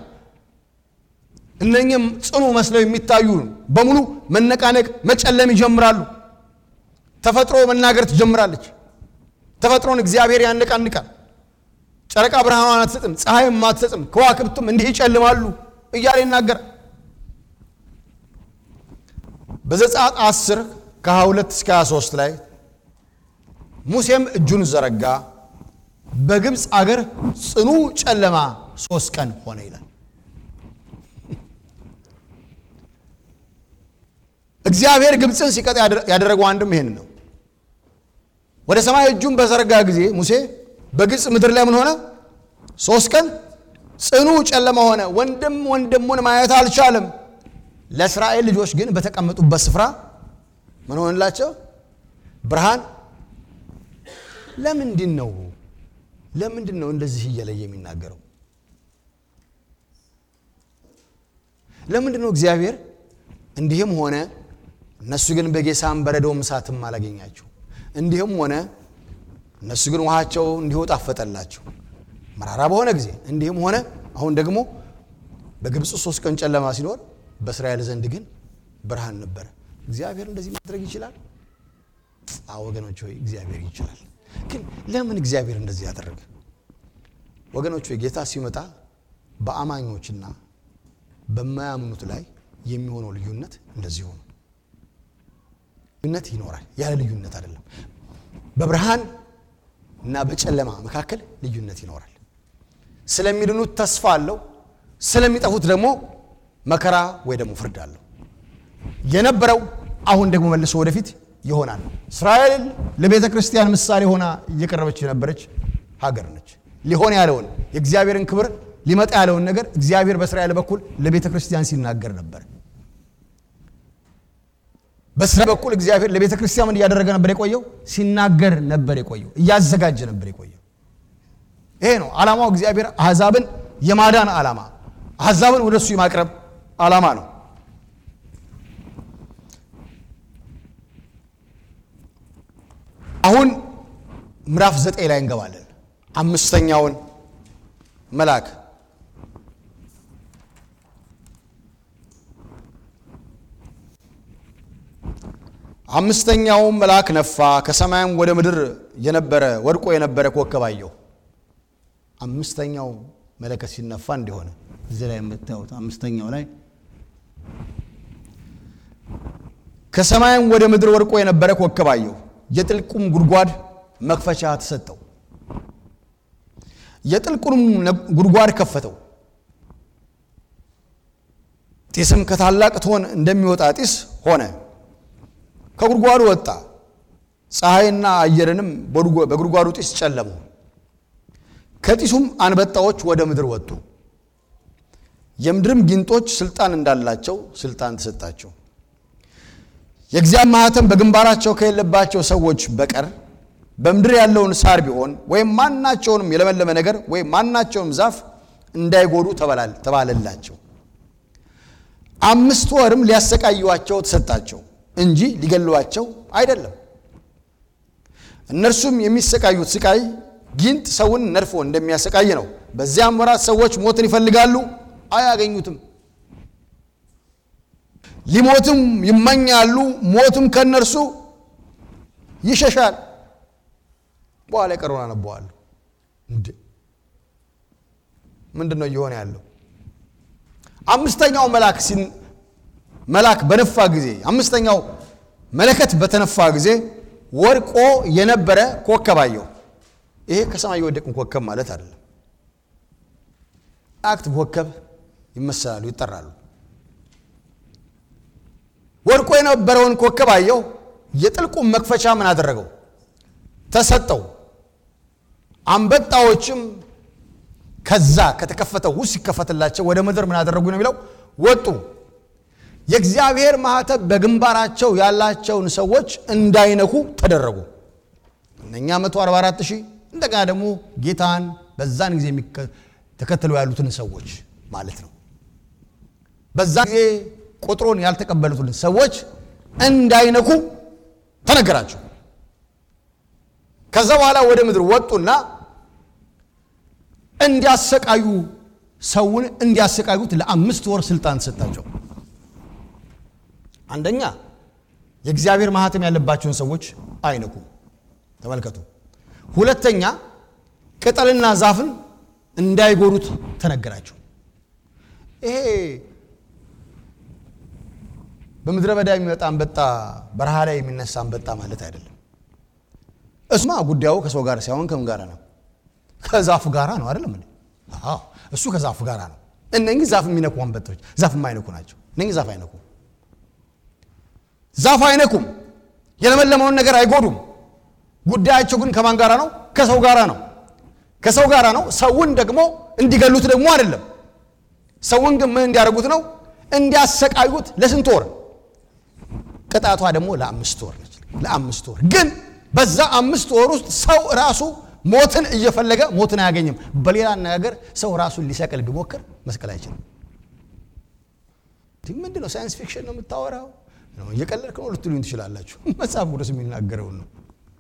[SPEAKER 1] እነኝም ጽኑ መስለው የሚታዩ በሙሉ መነቃነቅ፣ መጨለም ይጀምራሉ። ተፈጥሮ መናገር ትጀምራለች። ተፈጥሮን እግዚአብሔር ያነቃንቃል። ጨረቃ ብርሃኗን አትሰጥም፣ ፀሐይም አትሰጥም፣ ከዋክብትም እንዲህ ይጨልማሉ እያለ ይናገራል። በዘጸአት 10 ከ22 እስከ 23 ላይ ሙሴም እጁን ዘረጋ፣ በግብፅ አገር ጽኑ ጨለማ ሶስት ቀን ሆነ ይላል። እግዚአብሔር ግብፅን ሲቀጥ ያደረገው አንድም ይሄን ነው። ወደ ሰማይ እጁን በዘረጋ ጊዜ ሙሴ በግብፅ ምድር ላይ ምን ሆነ? ሶስት ቀን ጽኑ ጨለማ ሆነ። ወንድም ወንድሙን ማየት አልቻለም። ለእስራኤል ልጆች ግን በተቀመጡበት ስፍራ ምን ሆንላቸው? ብርሃን። ለምንድን ነው ለምንድን ነው እንደዚህ እየለየ የሚናገረው? ለምንድን ነው እግዚአብሔር እንዲህም ሆነ እነሱ ግን በጌሳም በረዶም እሳትም አላገኛቸው እንዲህም ሆነ እነሱ ግን ውሃቸው እንዲሁ ጣፈጠላቸው መራራ በሆነ ጊዜ እንዲህም ሆነ አሁን ደግሞ በግብፅ ሶስት ቀን ጨለማ ሲኖር በእስራኤል ዘንድ ግን ብርሃን ነበረ እግዚአብሔር እንደዚህ ማድረግ ይችላል አዎ ወገኖች ሆይ እግዚአብሔር ይችላል ግን ለምን እግዚአብሔር እንደዚህ ያደረገ ወገኖች ሆይ ጌታ ሲመጣ በአማኞችና በማያምኑት ላይ የሚሆነው ልዩነት እንደዚህ ሆኑ ልዩነት ይኖራል። ያለ ልዩነት አይደለም። በብርሃን እና በጨለማ መካከል ልዩነት ይኖራል። ስለሚድኑት ተስፋ አለው፣ ስለሚጠፉት ደግሞ መከራ ወይ ደግሞ ፍርድ አለው። የነበረው አሁን ደግሞ መልሶ ወደፊት ይሆናል። እስራኤል ለቤተ ክርስቲያን ምሳሌ ሆና እየቀረበች የነበረች ሀገር ነች። ሊሆን ያለውን የእግዚአብሔርን ክብር ሊመጣ ያለውን ነገር እግዚአብሔር በእስራኤል በኩል ለቤተ ክርስቲያን ሲናገር ነበር። በእስራኤል በኩል እግዚአብሔር ለቤተ ክርስቲያን ምን እያደረገ ነበር የቆየው? ሲናገር ነበር የቆየው፣ እያዘጋጀ ነበር የቆየው። ይሄ ነው ዓላማው። እግዚአብሔር አሕዛብን የማዳን ዓላማ፣ አሕዛብን ወደ እሱ የማቅረብ ዓላማ ነው። አሁን ምዕራፍ ዘጠኝ ላይ እንገባለን። አምስተኛውን መልአክ አምስተኛውም መልአክ ነፋ፣ ከሰማይም ወደ ምድር የነበረ ወድቆ የነበረ ኮከብ አየሁ። አምስተኛው መለከት ሲነፋ እንዲሆነ እዚህ ላይ የምታዩት አምስተኛው ላይ ከሰማይም ወደ ምድር ወድቆ የነበረ ኮከብ አየሁ። የጥልቁም ጉድጓድ መክፈቻ ተሰጠው። የጥልቁንም ጉድጓድ ከፈተው። ጢስም ከታላቅ እቶን እንደሚወጣ ጢስ ሆነ። ከጉድጓዱ ወጣ። ፀሐይና አየርንም በጉድጓዱ ጢስ ጨለሙ። ከጢሱም አንበጣዎች ወደ ምድር ወጡ። የምድርም ጊንጦች ስልጣን እንዳላቸው ስልጣን ተሰጣቸው። የእግዚአብሔር ማኅተም በግንባራቸው ከሌለባቸው ሰዎች በቀር በምድር ያለውን ሳር ቢሆን ወይም ማናቸውንም የለመለመ ነገር ወይም ማናቸውንም ዛፍ እንዳይጎዱ ተባለላቸው። አምስት ወርም ሊያሰቃዩዋቸው ተሰጣቸው እንጂ ሊገሏቸው አይደለም። እነርሱም የሚሰቃዩት ስቃይ ጊንጥ ሰውን ነድፎ እንደሚያሰቃይ ነው። በዚያም ወራት ሰዎች ሞትን ይፈልጋሉ፣ አያገኙትም። ሊሞትም ይመኛሉ፣ ሞትም ከእነርሱ ይሸሻል። በኋላ የቀረውን አነበዋለሁ። እንዴ ምንድን ነው እየሆነ ያለው? አምስተኛው መልአክ መልአክ በነፋ ጊዜ አምስተኛው መለከት በተነፋ ጊዜ ወድቆ የነበረ ኮከብ አየሁ። ይሄ ከሰማይ የወደቅን ኮከብ ማለት አይደለም። መላእክት ኮከብ ይመሰላሉ፣ ይጠራሉ። ወድቆ የነበረውን ኮከብ አየሁ። የጥልቁም መክፈቻ ምን አደረገው? ተሰጠው። አንበጣዎችም ከዛ ከተከፈተው ውስጥ ሲከፈትላቸው ወደ ምድር ምን አደረጉ ነው የሚለው ወጡ። የእግዚአብሔር ማኅተም በግንባራቸው ያላቸውን ሰዎች እንዳይነኩ ተደረጉ። እነኛ 144 ሺህ እንደገና ደግሞ ጌታን በዛን ጊዜ ተከትለው ያሉትን ሰዎች ማለት ነው። በዛን ጊዜ ቁጥሩን ያልተቀበሉትን ሰዎች እንዳይነኩ ተነገራቸው። ከዛ በኋላ ወደ ምድር ወጡና እንዲያሰቃዩ ሰውን እንዲያሰቃዩት ለአምስት ወር ስልጣን ተሰጣቸው። አንደኛ የእግዚአብሔር ማኅተም ያለባቸውን ሰዎች አይነኩም። ተመልከቱ። ሁለተኛ ቅጠልና ዛፍን እንዳይጎዱት ተነገራቸው። ይሄ በምድረ በዳ የሚመጣ አንበጣ በረሃ ላይ የሚነሳ አንበጣ ማለት አይደለም። እስማ ጉዳዩ ከሰው ጋር ሳይሆን ከምን ጋር ነው? ከዛፍ ጋር ነው አይደለም እንዴ? አዎ እሱ ከዛፍ ጋር ነው። እነኚህ ዛፍ የሚነኩ አንበጦች ዛፍ የማይነኩ ናቸው። እነኚህ ዛፍ አይነኩም። ዛፍ አይነኩም። የለመለመውን ነገር አይጎዱም። ጉዳያቸው ግን ከማን ጋራ ነው? ከሰው ጋራ ነው። ከሰው ጋራ ነው። ሰውን ደግሞ እንዲገሉት ደግሞ አይደለም። ሰውን ግን ምን እንዲያደርጉት ነው? እንዲያሰቃዩት ለስንት ወር? ቅጣቷ ደግሞ ለአምስት ወር ነች። ለአምስት ወር ግን በዛ አምስት ወር ውስጥ ሰው ራሱ ሞትን እየፈለገ ሞትን አያገኝም። በሌላ አነጋገር ሰው ራሱን ሊሰቅል ቢሞክር መስቀል አይችልም። ምንድን ነው ሳይንስ ፊክሽን ነው የምታወራው? እየቀለድክ ነው ልትሉኝ ትችላላችሁ። መጽሐፍ ቅዱስ የሚናገረውን ነው።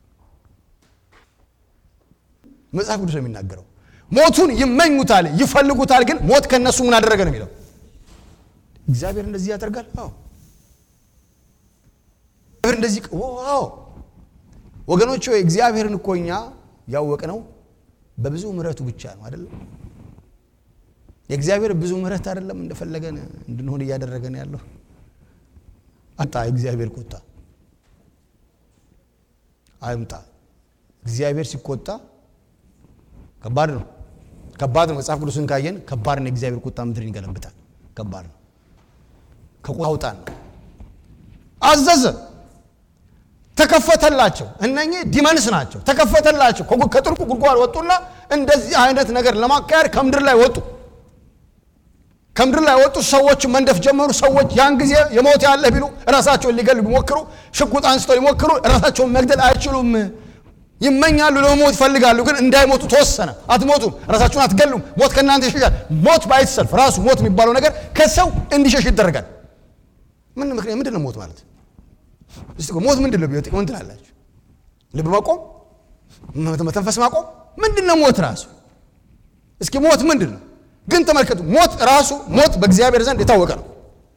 [SPEAKER 1] መጽሐፍ ቅዱስ ነው የሚናገረው። ሞቱን ይመኙታል፣ ይፈልጉታል፣ ግን ሞት ከነሱ ምን አደረገ ነው የሚለው። እግዚአብሔር እንደዚህ ያደርጋል። አዎ እግዚአብሔር እንደዚህ ዋው ወገኖች ሆይ እግዚአብሔርን እኮ እኛ ያወቅነው በብዙ ምሕረቱ ብቻ ነው አይደለም። የእግዚአብሔር ብዙ ምሕረት አይደለም እንደፈለገን እንድንሆን እያደረገን ያለው አጣ የእግዚአብሔር ቁጣ አይምጣ። እግዚአብሔር ሲቆጣ ከባድ ነው፣ ከባድ ነው። መጽሐፍ ቅዱስን ካየን ከባድ ነው። የእግዚአብሔር ቁጣ ምድርን ይገለብጣል። ከባድ ነው። ከቁጣ አውጣን ነው። አዘዘ፣ ተከፈተላቸው። እነኚህ ዲመንስ ናቸው። ተከፈተላቸው። ከጉ- ከጥልቁ ጉድጓድ ወጡና እንደዚህ አይነት ነገር ለማካሄድ ከምድር ላይ ወጡ። ከምድር ላይ ወጡ። ሰዎች መንደፍ ጀመሩ። ሰዎች ያን ጊዜ የሞት ያለ ቢሉ ራሳቸውን ሊገሉ ቢሞክሩ ሽጉጥ አንስተው ሊሞክሩ ራሳቸውን መግደል አይችሉም። ይመኛሉ፣ ለመሞት ይፈልጋሉ፣ ግን እንዳይሞቱ ተወሰነ። አትሞቱም፣ ራሳችሁን አትገሉም፣ ሞት ከእናንተ ይሸሻል። ሞት ባይሰልፍ ራሱ ሞት የሚባለው ነገር ከሰው እንዲሸሽ ይደረጋል። ምን ምክንያት ምንድን ነው ሞት ማለት? እስቲ ቆይ ሞት ምንድን ነው? ቢወጥ ምን ትላላችሁ? ልብ ማቆም፣ መተንፈስ ማቆም ምንድን ነው ሞት ራሱ? እስኪ ሞት ምንድን ነው? ግን ተመልከቱ፣ ሞት ራሱ ሞት በእግዚአብሔር ዘንድ የታወቀ ነው።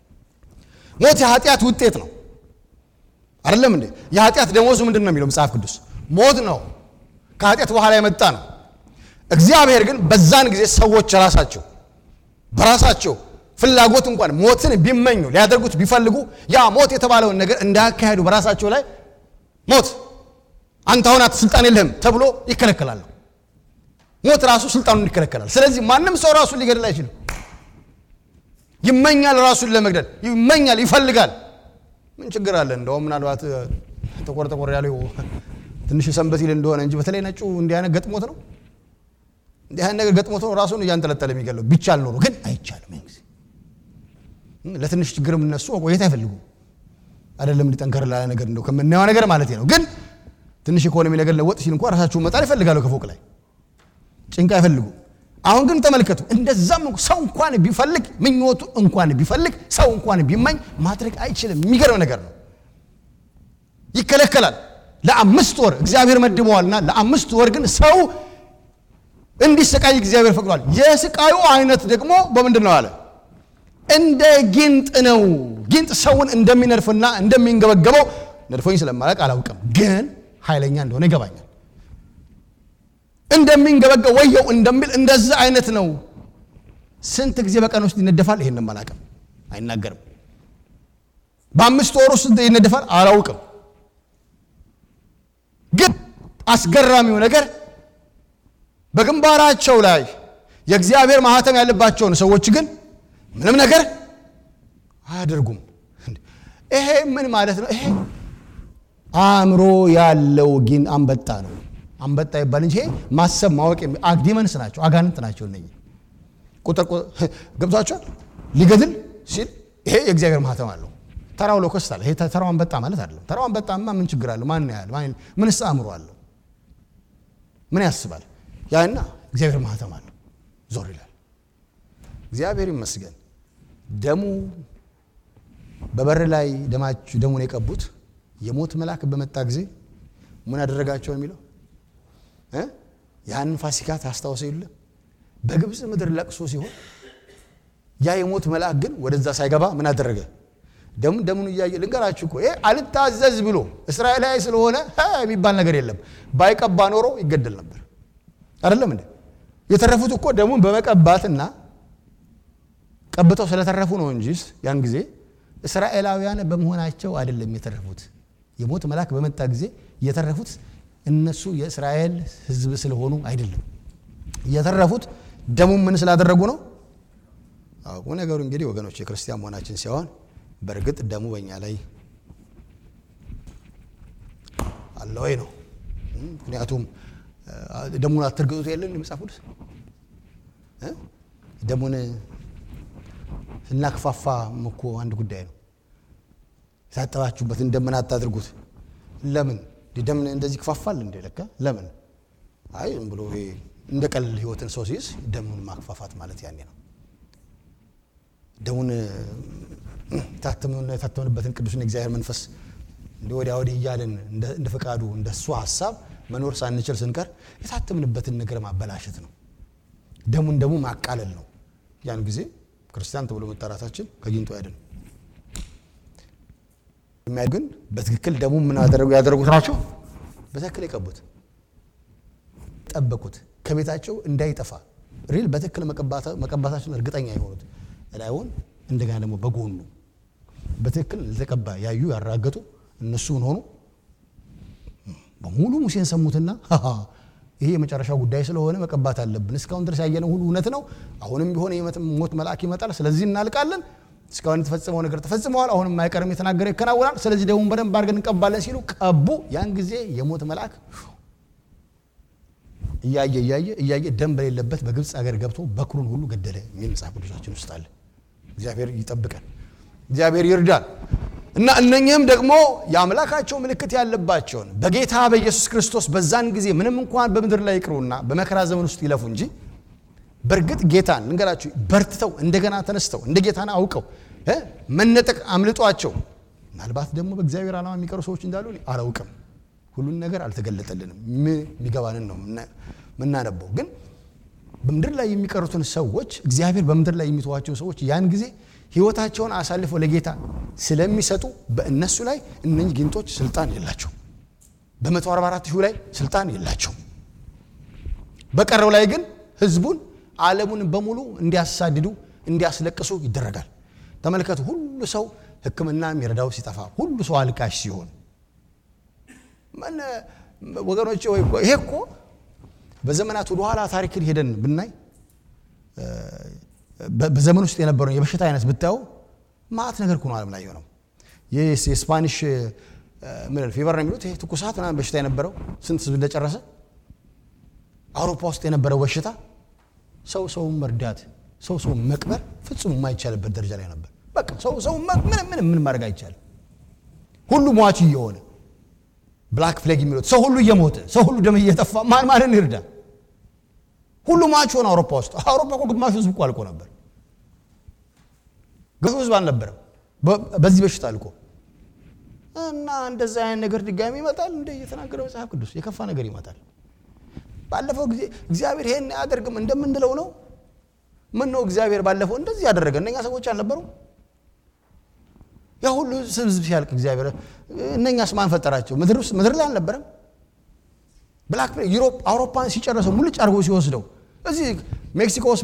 [SPEAKER 1] ሞት የኃጢአት ውጤት ነው። አይደለም እንዴ? የኃጢአት ደሞዙ ምንድን ነው የሚለው መጽሐፍ ቅዱስ? ሞት ነው። ከኃጢአት በኋላ የመጣ ነው። እግዚአብሔር ግን በዛን ጊዜ ሰዎች ራሳቸው በራሳቸው ፍላጎት እንኳን ሞትን ቢመኙ ሊያደርጉት ቢፈልጉ ያ ሞት የተባለውን ነገር እንዳያካሄዱ በራሳቸው ላይ ሞት አንተ አሁን አት ስልጣን የለህም ተብሎ ይከለከላሉ። ሞት ራሱ ስልጣኑን ይከለከላል። ስለዚህ ማንም ሰው ራሱን ሊገድል አይችልም። ይመኛል፣ ራሱን ለመግደል ይመኛል፣ ይፈልጋል። ምን ችግር አለ? እንደውም ምናልባት ጠቆር ጠቆር ያለው ትንሽ ሰንበት ይል እንደሆነ እንጂ በተለይ ነጩ እንዲህ አይነት ገጥሞት ነው እንዲህ አይነት ነገር ገጥሞት ነው ራሱን እያንጠለጠለ የሚገለው ቢቻል ኖሮ ግን አይቻልም። ያን ጊዜ ለትንሽ ችግርም እነሱ መቆየት አይፈልጉም። አይደለም እንዲጠንከር ላለ ነገር እንደው ከምናየው ነገር ማለት ነው። ግን ትንሽ ኢኮኖሚ ነገር ለወጥ ሲል እንኳን ራሳቸውን መጣል ይፈልጋሉ ከፎቅ ላይ ጭንቅ አይፈልጉም። አሁን ግን ተመልከቱ፣ እንደዛም እንኳ ሰው እንኳን ቢፈልግ ምኞቱ እንኳን ቢፈልግ ሰው እንኳን ቢመኝ ማድረግ አይችልም። የሚገርም ነገር ነው። ይከለከላል። ለአምስት ወር እግዚአብሔር መድበዋልና ለአምስት ወር ግን ሰው እንዲሰቃይ እግዚአብሔር ፈቅዷል። የስቃዩ አይነት ደግሞ በምንድን ነው አለ? እንደ ጊንጥ ነው። ጊንጥ ሰውን እንደሚነድፍና እንደሚንገበገበው ነድፎኝ ስለማለቅ አላውቅም፣ ግን ኃይለኛ እንደሆነ ይገባኛል። እንደሚንገበገብ ወየው እንደሚል እንደዛ አይነት ነው። ስንት ጊዜ በቀን ውስጥ ይነደፋል? ይሄን አላውቅም፣ አይናገርም። በአምስት ወር ውስጥ ይነደፋል? አላውቅም። ግን አስገራሚው ነገር በግንባራቸው ላይ የእግዚአብሔር ማህተም ያለባቸውን ሰዎች ግን ምንም ነገር አያደርጉም። ይሄ ምን ማለት ነው? ይሄ አእምሮ ያለው ግን አንበጣ ነው። አንበጣ ይባል እንጂ ይሄ ማሰብ ማወቅ ዲመንስ ናቸው፣ አጋንንት ናቸው። እነ ቁጥር ገብቷቸዋል። ሊገድል ሲል ይሄ የእግዚአብሔር ማህተም አለው። ተራው ሎከስት አለ። ይሄ ተራው አንበጣ ማለት አይደለም። ተራው አንበጣማ ምን ችግር አለው? ማን ያህል ምንስ አእምሮ አለው? ምን ያስባል? ያና እግዚአብሔር ማህተም አለው። ዞር ይላል። እግዚአብሔር ይመስገን። ደሙ በበር ላይ ደማችሁ ደሙን የቀቡት የሞት መልአክ በመጣ ጊዜ ምን አደረጋቸው የሚለው ያንን ፋሲካ ታስታውሰ የለ በግብፅ ምድር ለቅሶ ሲሆን ያ የሞት መልአክ ግን ወደዛ ሳይገባ ምን አደረገ? ደሙን ደሙን እያየ ልንገራችሁ እኮ ይሄ አልታዘዝ ብሎ እስራኤላዊ ስለሆነ የሚባል ነገር የለም። ባይቀባ ኖሮ ይገደል ነበር። አይደለም እንዴ? የተረፉት እኮ ደሙን በመቀባትና ቀብተው ስለተረፉ ነው እንጂ ያን ጊዜ እስራኤላውያን በመሆናቸው አይደለም የተረፉት። የሞት መልአክ በመጣ ጊዜ የተረፉት እነሱ የእስራኤል ሕዝብ ስለሆኑ አይደለም የተረፉት። ደሙን ምን ስላደረጉ ነው? አቁ ነገሩ እንግዲህ ወገኖች የክርስቲያን መሆናችን ሲሆን በእርግጥ ደሙ በእኛ ላይ አለ ወይ ነው። ምክንያቱም ደሙን አትርግጡት የለን የመጽሐፍ ቅዱስ ደሙን ስናክፋፋ እኮ አንድ ጉዳይ ነው። የታጠባችሁበትን ደምን አታድርጉት። ለምን ደም እንደዚህ ክፋፋል እንዴ? ለካ ለምን? አይ ዝም ብሎ ይሄ እንደ ቀልል ህይወትን ሰው ሲይዝ ደሙን ማክፋፋት ማለት ያኔ ነው። ደሙን የታተምንበትን ቅዱስን የእግዚአብሔር መንፈስ እንደ ወዲያ ወዲህ እያልን እንደ ፈቃዱ እንደ እሱ ሀሳብ መኖር ሳንችል ስንቀር የታተምንበትን ነገር ማበላሸት ነው። ደሙን ደግሞ ማቃለል ነው። ያን ጊዜ ክርስቲያን ተብሎ መጠራታችን ከጊንጦ ያድን። ግን በትክክል ደሙ ምን ያደረጉት ናቸው? በትክክል የቀቡት ጠበቁት፣ ከቤታቸው እንዳይጠፋ ሪል በትክክል መቀባታቸውን እርግጠኛ የሆኑት ላይሆን እንደገና ደግሞ በጎኑ በትክክል ለተቀባ ያዩ ያራገጡ እነሱ ምን ሆኑ? በሙሉ ሙሴን ሰሙትና ይሄ የመጨረሻው ጉዳይ ስለሆነ መቀባት አለብን። እስካሁን ድረስ ያየነው ሁሉ እውነት ነው። አሁንም ቢሆን የሞት መልአክ ይመጣል። ስለዚህ እናልቃለን። እስካሁን የተፈጸመው ነገር ተፈጽመዋል። አሁንም አይቀርም፣ የተናገረ ይከናወናል። ስለዚህ ደግሞ በደንብ አድርገን እንቀባለን ሲሉ ቀቡ። ያን ጊዜ የሞት መልአክ እያየ እያየ እያየ ደም በሌለበት በግብፅ ሀገር ገብቶ በኩሩን ሁሉ ገደለ የሚል መጽሐፍ ቅዱሳችን ውስጥ አለ። እግዚአብሔር ይጠብቀን፣ እግዚአብሔር ይርዳል። እና እነኚህም ደግሞ የአምላካቸው ምልክት ያለባቸውን በጌታ በኢየሱስ ክርስቶስ በዛን ጊዜ ምንም እንኳን በምድር ላይ ይቅሩና በመከራ ዘመን ውስጥ ይለፉ እንጂ በእርግጥ ጌታን እንገራችሁ በርትተው እንደገና ተነስተው እንደ ጌታን አውቀው መነጠቅ አምልጧቸው ምናልባት ደግሞ በእግዚአብሔር ዓላማ የሚቀሩ ሰዎች እንዳሉ አላውቅም። ሁሉን ነገር አልተገለጠልንም። የሚገባንን ነው የምናነበው። ግን በምድር ላይ የሚቀሩትን ሰዎች እግዚአብሔር በምድር ላይ የሚተዋቸው ሰዎች ያን ጊዜ ሕይወታቸውን አሳልፈው ለጌታ ስለሚሰጡ በእነሱ ላይ እነኚህ ጊንጦች ስልጣን የላቸው። በ144 ሺህ ላይ ስልጣን የላቸው። በቀረው ላይ ግን ህዝቡን ዓለሙን በሙሉ እንዲያሳድዱ እንዲያስለቅሱ ይደረጋል። ተመልከቱ። ሁሉ ሰው ሕክምና የሚረዳው ሲጠፋ፣ ሁሉ ሰው አልቃሽ ሲሆን ወገኖች ይሄ እኮ በዘመናት ወደኋላ ታሪክን ሄደን ብናይ በዘመን ውስጥ የነበረውን የበሽታ አይነት ብታዩ ማት ነገር እኮ ነው ዓለም ላይ የሆነው። የስፓኒሽ ምን ፊቨር ነው የሚሉት ይሄ ትኩሳት ምናምን በሽታ የነበረው ስንት ህዝብ እንደጨረሰ አውሮፓ ውስጥ የነበረው በሽታ ሰው ሰውን መርዳት ሰው ሰውን መቅበር ፍጹም የማይቻልበት ደረጃ ላይ ነበር። በቃ ሰው ሰው ምንም ምንም ምን ማድረግ አይቻልም። ሁሉ ሟች እየሆነ ብላክ ፍሌግ የሚሉት ሰው ሁሉ እየሞተ ሰው ሁሉ ደም እየጠፋ ማን ማንን ይርዳ? ሁሉ ሟች ሆነ አውሮፓ ውስጥ። አውሮፓ እኮ ግማሹ ህዝብ እኮ አልቆ ነበር። ግማሹ ህዝብ አልነበረም በዚህ በሽታ አልቆ እና እንደዛ አይነት ነገር ድጋሚ ይመጣል። እንደ እየተናገረ መጽሐፍ ቅዱስ የከፋ ነገር ይመጣል። ባለፈው ጊዜ እግዚአብሔር ይሄን አያደርግም እንደምንለው ነው። ምን ነው እግዚአብሔር ባለፈው እንደዚህ ያደረገ እነኛ ሰዎች አልነበሩ? ያ ሁሉ ህዝብ ሲያልቅ እግዚአብሔር እነኛስ ማን ፈጠራቸው? ምድር ውስጥ ምድር ላይ አልነበረም? ብላክ ዩሮፕ አውሮፓን ሲጨርሰው ሙልጭ አድርጎ ሲወስደው እዚህ ሜክሲኮ ውስጥ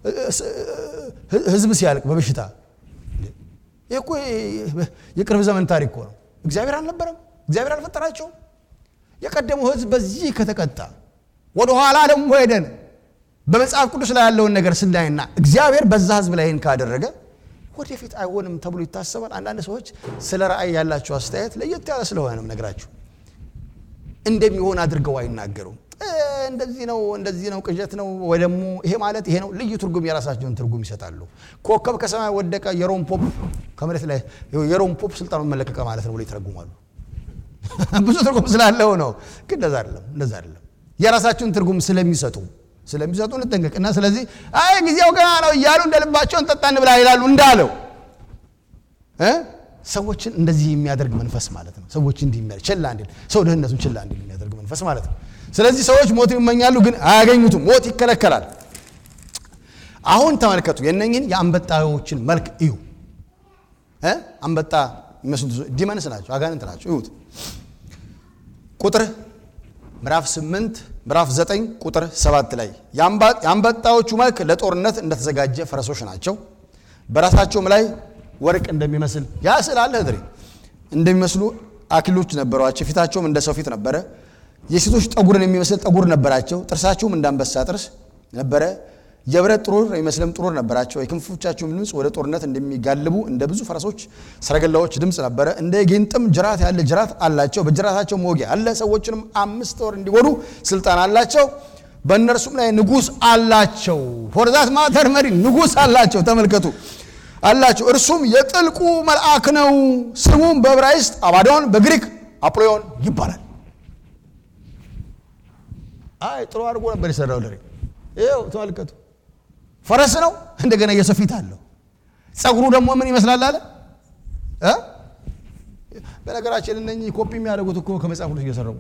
[SPEAKER 1] ህዝብ ሲያልቅ በበሽታ ይህ እኮ የቅርብ ዘመን ታሪክ እኮ ነው። እግዚአብሔር አልነበረም? እግዚአብሔር አልፈጠራቸውም? የቀደመው ህዝብ በዚህ ከተቀጣ ወደኋላ ደግሞ ሄደን በመጽሐፍ ቅዱስ ላይ ያለውን ነገር ስናይና እግዚአብሔር በዛ ህዝብ ላይ ካደረገ ወደፊት አይሆንም ተብሎ ይታሰባል። አንዳንድ ሰዎች ስለ ራእይ ያላቸው አስተያየት ለየት ያለ ስለሆነ ነው ነገራችሁ። እንደሚሆን አድርገው አይናገሩም። እንደዚህ ነው እንደዚህ ነው ቅዠት ነው ወይ ደግሞ ይሄ ማለት ይሄ ነው። ልዩ ትርጉም የራሳቸውን ትርጉም ይሰጣሉ። ኮከብ ከሰማይ ወደቀ፣ የሮም ፖፕ ከመሬት ላይ የሮም ፖፕ ስልጣኑን መለቀቀ ማለት ነው ብሎ ይተረጉማሉ። ብዙ ትርጉም ስላለው ነው። ግን እንደዛ አይደለም፣ እንደዛ አይደለም። የራሳቸውን ትርጉም ስለሚሰጡ ስለሚሰጡ እንጠንቀቅ እና ስለዚህ አይ ጊዜው ገና ነው እያሉ እንደ ልባቸውን ጠጣ እንብላ ይላሉ እንዳለው ሰዎችን እንደዚህ የሚያደርግ መንፈስ ማለት ነው። ሰዎች እንዲህ የሚያደርግ ችላ እንዲል ሰው ድህነቱን ችላ እንዲል የሚያደርግ መንፈስ ማለት ነው። ስለዚህ ሰዎች ሞትን ይመኛሉ፣ ግን አያገኙትም። ሞት ይከለከላል። አሁን ተመልከቱ፣ የነኝን የአንበጣዎችን መልክ እዩ። አንበጣ የሚመስሉት ዲመንስ ናቸው፣ አጋንንት ናቸው። እዩት ቁጥር ምዕራፍ 8 ምዕራፍ 9 ቁጥር 7 ላይ የአንበጣዎቹ መልክ ለጦርነት እንደተዘጋጀ ፈረሶች ናቸው። በራሳቸውም ላይ ወርቅ እንደሚመስል ያ ስዕል አለ እድሬ እንደሚመስሉ አክሊሎች ነበሯቸው። ፊታቸውም እንደ ሰው ፊት ነበረ። የሴቶች ጠጉርን የሚመስል ጠጉር ነበራቸው። ጥርሳቸውም እንደ አንበሳ ጥርስ ነበረ። የብረት ጥሩር የሚመስልም ጥሩር ነበራቸው። የክንፎቻቸውም ድምፅ ወደ ጦርነት እንደሚጋልቡ እንደ ብዙ ፈረሶች ሰረገላዎች ድምፅ ነበረ። እንደ ጌንጥም ጅራት ያለ ጅራት አላቸው። በጅራታቸው መወጊያ አለ። ሰዎችንም አምስት ወር እንዲጎዱ ስልጣን አላቸው። በእነርሱም ላይ ንጉሥ አላቸው። ፎርዛት ማተር መሪ ንጉሥ አላቸው። ተመልከቱ አላቸው። እርሱም የጥልቁ መልአክ ነው። ስሙም በዕብራይስጥ አባዶን በግሪክ አጵሎዮን ይባላል። አይ ጥሩ አድርጎ ነበር የሰራው ለሬ ይኸው ተመልከቱ። ፈረስ ነው፣ እንደገና የሰው ፊት አለው። ጸጉሩ ደግሞ ምን ይመስላል አለ እ በነገራችን እነኚህ ኮፒ የሚያደርጉት እኮ ከመጽሐፍ ቅዱስ እየሰረቁ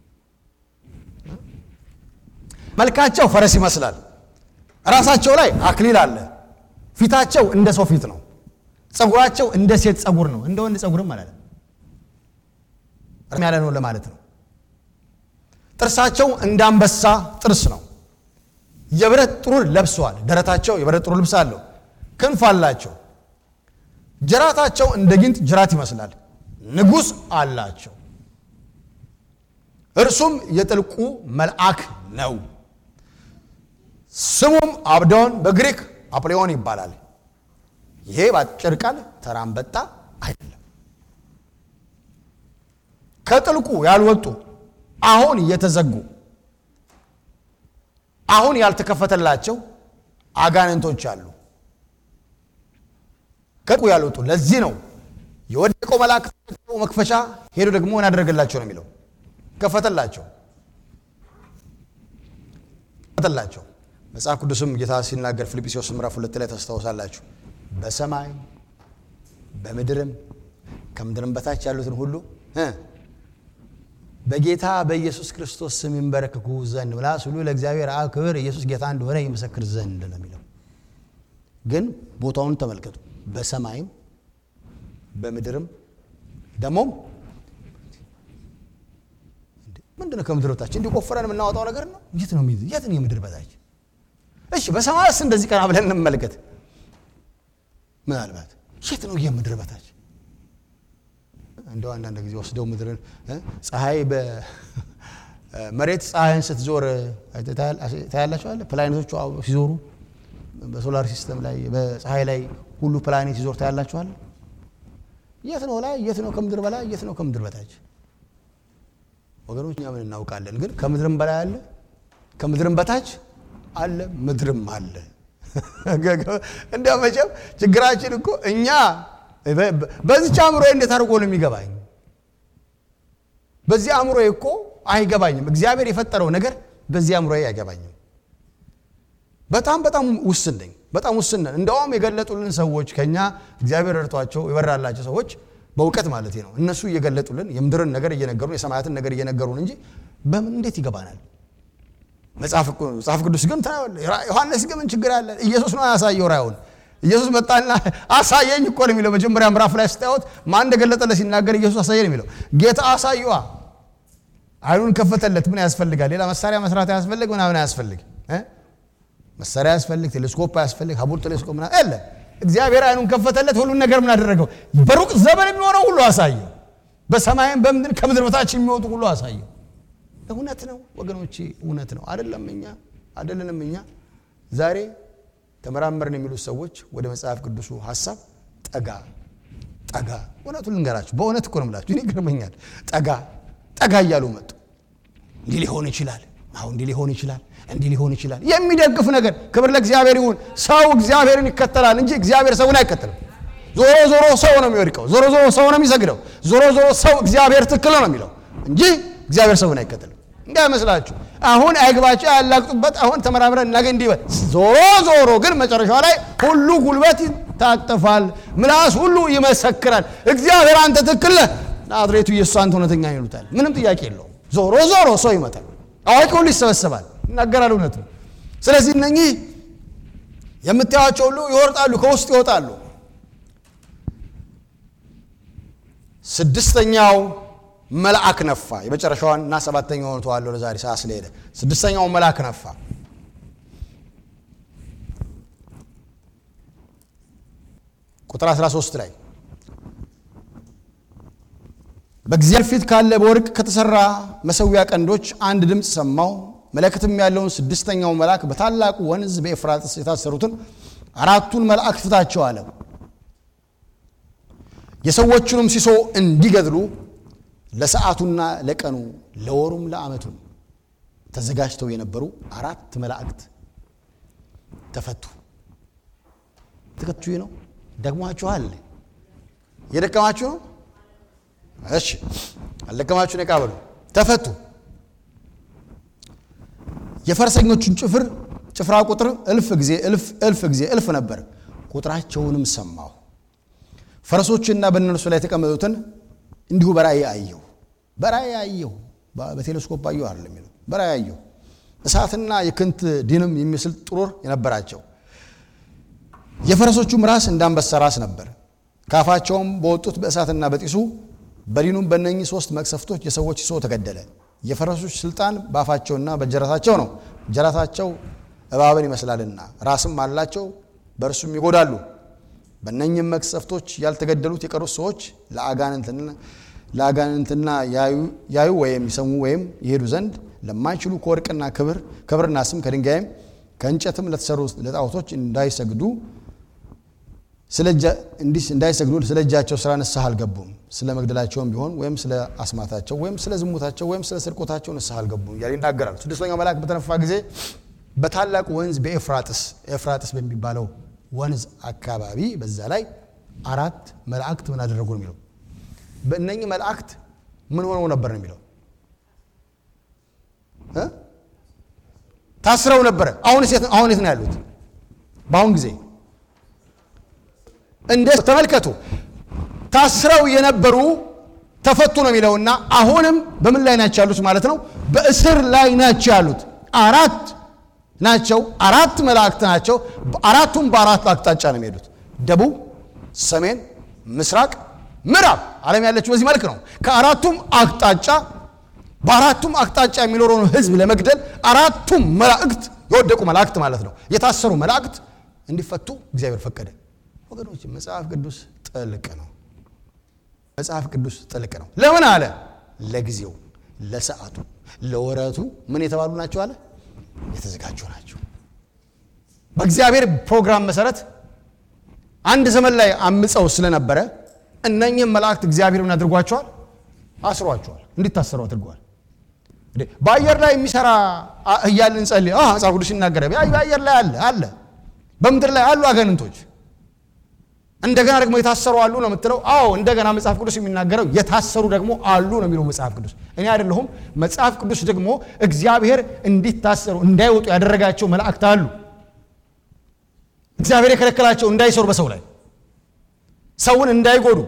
[SPEAKER 1] መልካቸው ፈረስ ይመስላል። ራሳቸው ላይ አክሊል አለ። ፊታቸው እንደ ሰው ፊት ነው። ጸጉራቸው እንደ ሴት ጸጉር ነው። እንደ ወንድ ጸጉርም አላለም ያለ ነው ለማለት ነው። ጥርሳቸው እንደ አንበሳ ጥርስ ነው። የብረት ጥሩር ለብሰዋል። ደረታቸው የብረት ጥሩር ልብስ አለው። ክንፍ አላቸው። ጅራታቸው እንደ ጊንጥ ጅራት ይመስላል። ንጉሥ አላቸው። እርሱም የጥልቁ መልአክ ነው። ስሙም አብዶን በግሪክ አጵሊዮን ይባላል። ይሄ በአጭር ቃል ተራ አንበጣ አይደለም። ከጥልቁ ያልወጡ አሁን የተዘጉ አሁን ያልተከፈተላቸው አጋንንቶች አሉ። ከጥልቁ ያልወጡ ለዚህ ነው የወደቀው መልአክ መክፈቻ ሄዶ ደግሞ ምን ያደረገላቸው ነው የሚለው ከፈተላቸው ከፈተላቸው። መጽሐፍ ቅዱስም ጌታ ሲናገር ፊልጵስዩስ ምዕራፍ ሁለት ላይ ታስታውሳላችሁ። በሰማይ በምድርም ከምድርም በታች ያሉትን ሁሉ እ በጌታ በኢየሱስ ክርስቶስ ስም ይንበረከኩ ዘንድ ምላስ ሁሉ ለእግዚአብሔር አብ ክብር ኢየሱስ ጌታ እንደሆነ ይመሰክር ዘንድ ነው የሚለው። ግን ቦታውን ተመልከቱ። በሰማይም በምድርም ደግሞም ምንድን ነው ከምድር በታች እንዲህ ቆፍረን የምናወጣው ነገር ነው? የት ነው የሚይዝ? የት ነው የምድር በታች? እሺ በሰማይስ እንደዚህ ቀና ብለን እንመልከት። ምናልባት የት ነው የምድር በታች? እንደው አንዳንድ ጊዜ ወስደው ምድርን ፀሐይ መሬት ፀሐይን ስትዞር ታያላቸዋለ። ፕላኔቶቹ ሲዞሩ በሶላር ሲስተም ላይ በፀሐይ ላይ ሁሉ ፕላኔት ሲዞር ታያላቸዋለ። የት ነው ላይ? የት ነው ከምድር በላይ? የት ነው ከምድር በታች? ወገኖች እኛ ምን እናውቃለን? ግን ከምድርም በላይ አለ፣ ከምድርም በታች አለ፣ ምድርም አለ። እንዲያው መቼም ችግራችን እኮ እኛ በዚች አእምሮ እንዴት አድርጎ ነው የሚገባኝ? በዚህ አእምሮ እኮ አይገባኝም። እግዚአብሔር የፈጠረው ነገር በዚህ አእምሮ አይገባኝም። በጣም በጣም ውስን ነኝ። በጣም ውስን ነን። እንደውም የገለጡልን ሰዎች ከኛ እግዚአብሔር ረድቷቸው የበራላቸው ሰዎች በእውቀት ማለት ነው። እነሱ እየገለጡልን የምድርን ነገር እየነገሩን የሰማያትን ነገር እየነገሩን እንጂ በምን እንዴት ይገባናል? መጽሐፍ ቅዱስ ግን ዮሐንስ ግን ምን ችግር አለ? ኢየሱስ ነው ያሳየው ራእዩን። ኢየሱስ መጣና አሳየኝ እኮ ነው የሚለው። መጀመሪያ ምዕራፍ ላይ ስታዩት ማን እንደገለጠለት ሲናገር ኢየሱስ አሳየን የሚለው ጌታ አሳየዋ። አይኑን ከፈተለት። ምን ያስፈልጋል? ሌላ መሳሪያ መስራት አያስፈልግ፣ ምናምን አያስፈልግ፣ መሳሪያ አያስፈልግ፣ ቴሌስኮፕ አያስፈልግ፣ ሀቡል ቴሌስኮፕ ምናምን የለ። እግዚአብሔር አይኑን ከፈተለት። ሁሉን ነገር ምን አደረገው? በሩቅ ዘመን የሚሆነው ሁሉ አሳየው። በሰማይም በምድር ከምድር በታች የሚወጡ ሁሉ አሳየው። እውነት ነው ወገኖቼ፣ እውነት ነው። አይደለም እኛ አይደለንም እኛ ዛሬ ተመራመርን የሚሉት ሰዎች ወደ መጽሐፍ ቅዱሱ ሀሳብ ጠጋ ጠጋ። እውነቱን ልንገራችሁ፣ በእውነት እኮ ነው የምላችሁ። እኔ ይገርመኛል። ጠጋ ጠጋ እያሉ መጡ። እንዲህ ሊሆን ይችላል፣ አሁን እንዲህ ሊሆን ይችላል፣ እንዲህ ሊሆን ይችላል። የሚደግፍ ነገር። ክብር ለእግዚአብሔር ይሁን። ሰው እግዚአብሔርን ይከተላል እንጂ እግዚአብሔር ሰውን አይከተልም። ዞሮ ዞሮ ሰው ነው የሚወድቀው። ዞሮ ዞሮ ሰው ነው የሚሰግደው። ዞሮ ዞሮ ሰው እግዚአብሔር ትክክል ነው የሚለው እንጂ እግዚአብሔር ሰውን አይከተልም። እንዳይመስላችሁ አሁን አይግባቸው ያላግጡበት። አሁን ተመራምረን እናገኝ እንዲበል ዞሮ ዞሮ ግን መጨረሻ ላይ ሁሉ ጉልበት ይታጠፋል፣ ምላስ ሁሉ ይመሰክራል። እግዚአብሔር አንተ ትክክል ነህ፣ ናዝሬቱ ኢየሱስ አንተ እውነተኛ ይሉታል። ምንም ጥያቄ የለውም። ዞሮ ዞሮ ሰው ይመጣል፣ አዋቂ ሁሉ ይሰበሰባል፣ ይናገራል እውነት ነው። ስለዚህ እነኚህ የምታያቸው ሁሉ ይወርጣሉ፣ ከውስጥ ይወጣሉ። ስድስተኛው መልአክ ነፋ። የመጨረሻዋን እና ሰባተኛውን ተዋለሁ ለዛሬ ሰዓት ስለሄደ ስድስተኛው መልአክ ነፋ። ቁጥር 13 ላይ በእግዚአብሔር ፊት ካለ በወርቅ ከተሰራ መሰዊያ ቀንዶች አንድ ድምፅ ሰማሁ። መለከትም ያለውን ስድስተኛው መልአክ በታላቁ ወንዝ በኤፍራጥስ የታሰሩትን አራቱን መላእክት ፍታቸው አለ። የሰዎቹንም ሲሶ እንዲገድሉ ለሰዓቱና ለቀኑ ለወሩም ለዓመቱም ተዘጋጅተው የነበሩ አራት መላእክት ተፈቱ። ትከቱ ነው። ደክሟችኋል? እየደከማችሁ ነው? እሺ፣ አልደከማችሁን? ነቃ በሉ። ተፈቱ። የፈረሰኞቹን ጭፍር ጭፍራ ቁጥር እልፍ ጊዜ እልፍ እልፍ ጊዜ እልፍ ነበር። ቁጥራቸውንም ሰማሁ። ፈረሶችና በእነርሱ ላይ የተቀመጡትን እንዲሁ በራእይ አየሁ። በራእይ አየሁ፣ በቴሌስኮፕ አየሁ አይደለም የሚለው በራእይ አየሁ። እሳትና የክንት ዲንም የሚመስል ጥሩር የነበራቸው የፈረሶቹም ራስ እንዳንበሳ ራስ ነበር። ካፋቸውም በወጡት በእሳትና በጢሱ በዲኑም በእነኚህ ሶስት መቅሰፍቶች የሰዎች ሲሶ ተገደለ። የፈረሶች ስልጣን በአፋቸውና በጀራታቸው ነው። ጀራታቸው እባብን ይመስላልና ራስም አላቸው፣ በእርሱም ይጎዳሉ። በእነኝህም መቅሰፍቶች ያልተገደሉት የቀሩት ሰዎች ለአጋንንትና ያዩ ወይም ይሰሙ ወይም ይሄዱ ዘንድ ለማይችሉ ከወርቅና ክብር ክብርና ስም ከድንጋይም ከእንጨትም ለተሰሩ ለጣዖቶች እንዳይሰግዱ እንዳይሰግዱ ስለ እጃቸው ስራ ንስሐ አልገቡም። ስለ መግደላቸውም ቢሆን ወይም ስለ አስማታቸው ወይም ስለ ዝሙታቸው ወይም ስለ ስርቆታቸው ንስሐ አልገቡም እያለ ይናገራል። ስድስተኛው መልአክ በተነፋ ጊዜ በታላቁ ወንዝ በኤፍራጥስ ኤፍራጥስ በሚባለው ወንዝ አካባቢ በዛ ላይ አራት መላእክት ምን አደረጉ ነው የሚለው። በእነኚህ መላእክት ምን ሆነው ነበር ነው የሚለው ታስረው ነበረ። አሁን አሁን የት ነው ያሉት? በአሁን ጊዜ እንደ ተመልከቱ ታስረው የነበሩ ተፈቱ ነው የሚለውና አሁንም በምን ላይ ናቸው ያሉት ማለት ነው? በእስር ላይ ናቸው ያሉት። አራት ናቸው። አራት መላእክት ናቸው። አራቱም በአራት አቅጣጫ ነው የሚሄዱት። ደቡብ፣ ሰሜን፣ ምስራቅ፣ ምዕራብ ዓለም ያለችው በዚህ መልክ ነው። ከአራቱም አቅጣጫ በአራቱም አቅጣጫ የሚኖረውን ሕዝብ ለመግደል አራቱም መላእክት የወደቁ መላእክት ማለት ነው የታሰሩ መላእክት እንዲፈቱ እግዚአብሔር ፈቀደ። ወገኖች መጽሐፍ ቅዱስ ጥልቅ ነው። መጽሐፍ ቅዱስ ጥልቅ ነው። ለምን አለ? ለጊዜው፣ ለሰዓቱ፣ ለወረቱ ምን የተባሉ ናቸው አለ? የተዘጋጁ ናቸው። በእግዚአብሔር ፕሮግራም መሰረት አንድ ዘመን ላይ አምፀው ስለነበረ እነኚህም መላእክት እግዚአብሔር ምን አድርጓቸዋል? አስሯቸዋል። እንዲታሰሩ አድርገዋል። በአየር ላይ የሚሰራ እያልን ጸልይ መጽሐፍ ቅዱስ ይናገረ በአየር ላይ አለ አለ በምድር ላይ አሉ አጋንንቶች እንደገና ደግሞ የታሰሩ አሉ ነው የምትለው? አዎ እንደገና መጽሐፍ ቅዱስ የሚናገረው የታሰሩ ደግሞ አሉ ነው የሚለው መጽሐፍ ቅዱስ። እኔ አይደለሁም። መጽሐፍ ቅዱስ ደግሞ እግዚአብሔር እንዲታሰሩ እንዳይወጡ ያደረጋቸው መላእክት አሉ። እግዚአብሔር የከለከላቸው እንዳይሰሩ በሰው ላይ ሰውን እንዳይጎዱ።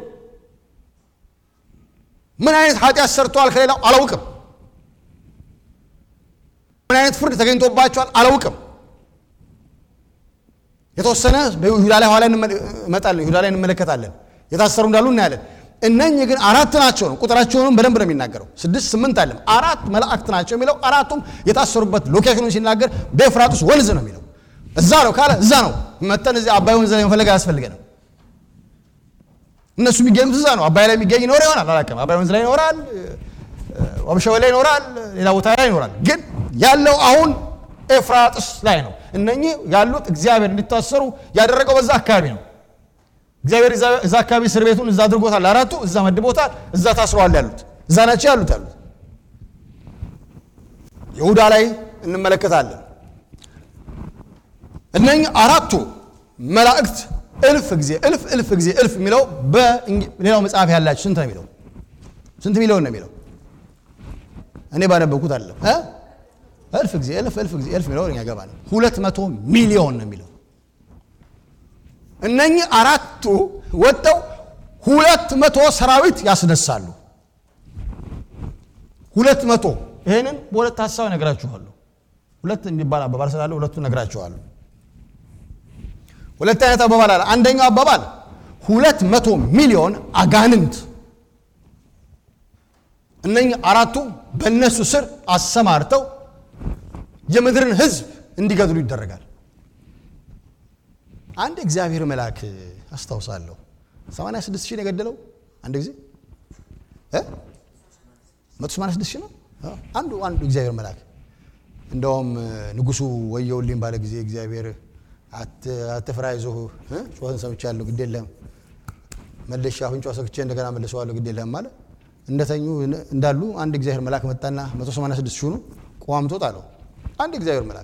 [SPEAKER 1] ምን አይነት ኃጢአት ሰርተዋል ከሌላው አላውቅም። ምን አይነት ፍርድ ተገኝቶባቸዋል አላውቅም። የተወሰነ በይሁዳ ላይ ኋላ እንመጣለን። ይሁዳ ላይ እንመለከታለን። የታሰሩ እንዳሉ እናያለን። እነኚህ ግን አራት ናቸው ነው። ቁጥራቸውንም በደንብ ነው የሚናገረው። ስድስት ስምንት አለም አራት መላእክት ናቸው የሚለው አራቱም የታሰሩበት ሎኬሽኑን ሲናገር በኤፍራጥስ ወንዝ ነው የሚለው። እዛ ነው ካለ እዛ ነው መተን እዚህ አባይ ወንዝ ላይ መፈለግ አያስፈልገንም። እነሱ የሚገኙት እዛ ነው። አባይ ላይ የሚገኝ ይኖር ይሆናል አላውቅም። አባይ ወንዝ ላይ ይኖራል፣ ወብሸወ ላይ ይኖራል፣ ሌላ ቦታ ላይ ይኖራል። ግን ያለው አሁን ኤፍራጥስ ላይ ነው። እነኚህ ያሉት እግዚአብሔር እንዲታሰሩ ያደረገው በዛ አካባቢ ነው። እግዚአብሔር እዛ አካባቢ እስር ቤቱን እዛ አድርጎታል። አራቱ እዛ መድቦታል። እዛ ታስረዋል ያሉት እዛ ናቸው ያሉት ያሉት ይሁዳ ላይ እንመለከታለን። እነኚህ አራቱ መላእክት እልፍ ጊዜ እልፍ እልፍ ጊዜ እልፍ የሚለው በሌላው መጽሐፍ ያላችሁ ስንት ነው የሚለው? ስንት ሚሊዮን ነው የሚለው? እኔ ባነበብኩት አለም እልፍ ጊዜ እልፍ እልፍ ጊዜ እልፍ የሚለው እኛ ገባ ነው። ሁለት መቶ ሚሊዮን ነው የሚለው። እነኚህ አራቱ ወጥተው ሁለት መቶ ሰራዊት ያስነሳሉ። ሁለት መቶ ይህንን በሁለት ሀሳብ ነግራችኋለሁ። ሁለት የሚባል አባባል ስላለ ሁለቱን ነግራችኋለሁ። ሁለት አይነት አባባል አለ። አንደኛው አባባል ሁለት መቶ ሚሊዮን አጋንንት እነኚህ አራቱ በእነሱ ስር አሰማርተው የምድርን ሕዝብ እንዲገድሉ ይደረጋል። አንድ እግዚአብሔር መልአክ አስታውሳለሁ 86 ሺህ ነው የገደለው አንድ ጊዜ እ 186 ሺህ ነው አንዱ አንዱ እግዚአብሔር መልአክ እንደውም ንጉሱ ወየውልኝ ባለ ጊዜ እግዚአብሔር አትፍራ ይዞህ ጩኸትን ሰምቻለሁ ግድ የለህም መልሼ አፍንጫ ሰክቼ እንደገና መልሰዋለሁ ግድ የለህም አለ እንደተኙ እንዳሉ አንድ እግዚአብሔር መልአክ መጣና 186 ሺህ ነው ቋምጦ ጣለው አንድ እግዚአብሔር መልአክ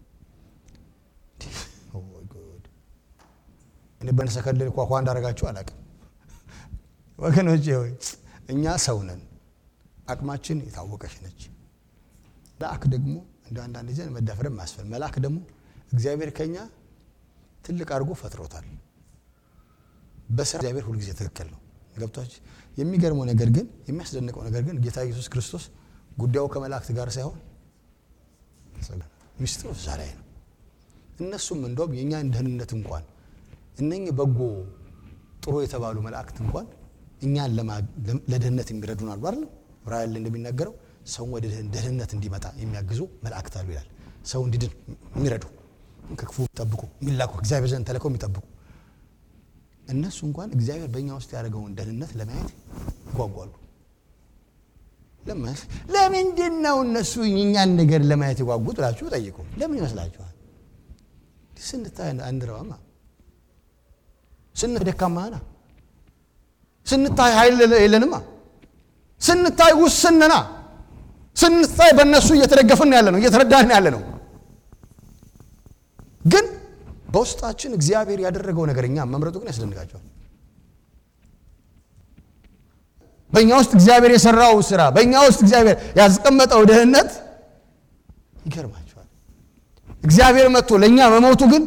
[SPEAKER 1] እኔ በነሰከልል ኳኳ እንዳደረጋችሁ አላውቅም ወገኖቼ ሆይ እኛ ሰው ነን አቅማችን የታወቀች ነች መልአክ ደግሞ እንደ አንዳንድ ጊዜ መዳፈርም ማስፈል መልአክ ደግሞ እግዚአብሔር ከኛ ትልቅ አድርጎ ፈጥሮታል በስራ እግዚአብሔር ሁልጊዜ ትክክል ነው ገብቷች የሚገርመው ነገር ግን የሚያስደንቀው ነገር ግን ጌታ ኢየሱስ ክርስቶስ ጉዳዩ ከመላእክት ጋር ሳይሆን ሚስጥሩ እዛ ላይ ነው እነሱም እንደውም የእኛን ደህንነት እንኳን እነኚህ በጎ ጥሩ የተባሉ መላእክት እንኳን እኛን ለደህንነት የሚረዱን አሉ አይደለም ራእይ ላይ እንደሚናገረው ሰውን ወደ ደህንነት እንዲመጣ የሚያግዙ መላእክት አሉ ይላል ሰው እንዲድን የሚረዱ ከክፉ የሚጠብቁ የሚላኩ እግዚአብሔር ዘንድ ተልከው የሚጠብቁ እነሱ እንኳን እግዚአብሔር በእኛ ውስጥ ያደረገውን ደህንነት ለማየት ይጓጓሉ ለምንድን ነው እነሱ እኛን ነገር ለማየት የጓጉት ብላችሁ ጠይቁ። ለምን ይመስላችኋል? ስንታይ አንድረዋማ ስንታይ ደካማና ስንታይ ኃይል የለንማ ስንታይ ውስንና ስንታይ በእነሱ እየተደገፍን ያለ ነው እየተረዳን ያለ ነው። ግን በውስጣችን እግዚአብሔር ያደረገው ነገር እኛ መምረጡ ግን ያስደንቃቸዋል። በእኛ ውስጥ እግዚአብሔር የሰራው ስራ፣ በእኛ ውስጥ እግዚአብሔር ያስቀመጠው ደህንነት ይገርማቸዋል። እግዚአብሔር መጥቶ ለእኛ መሞቱ ግን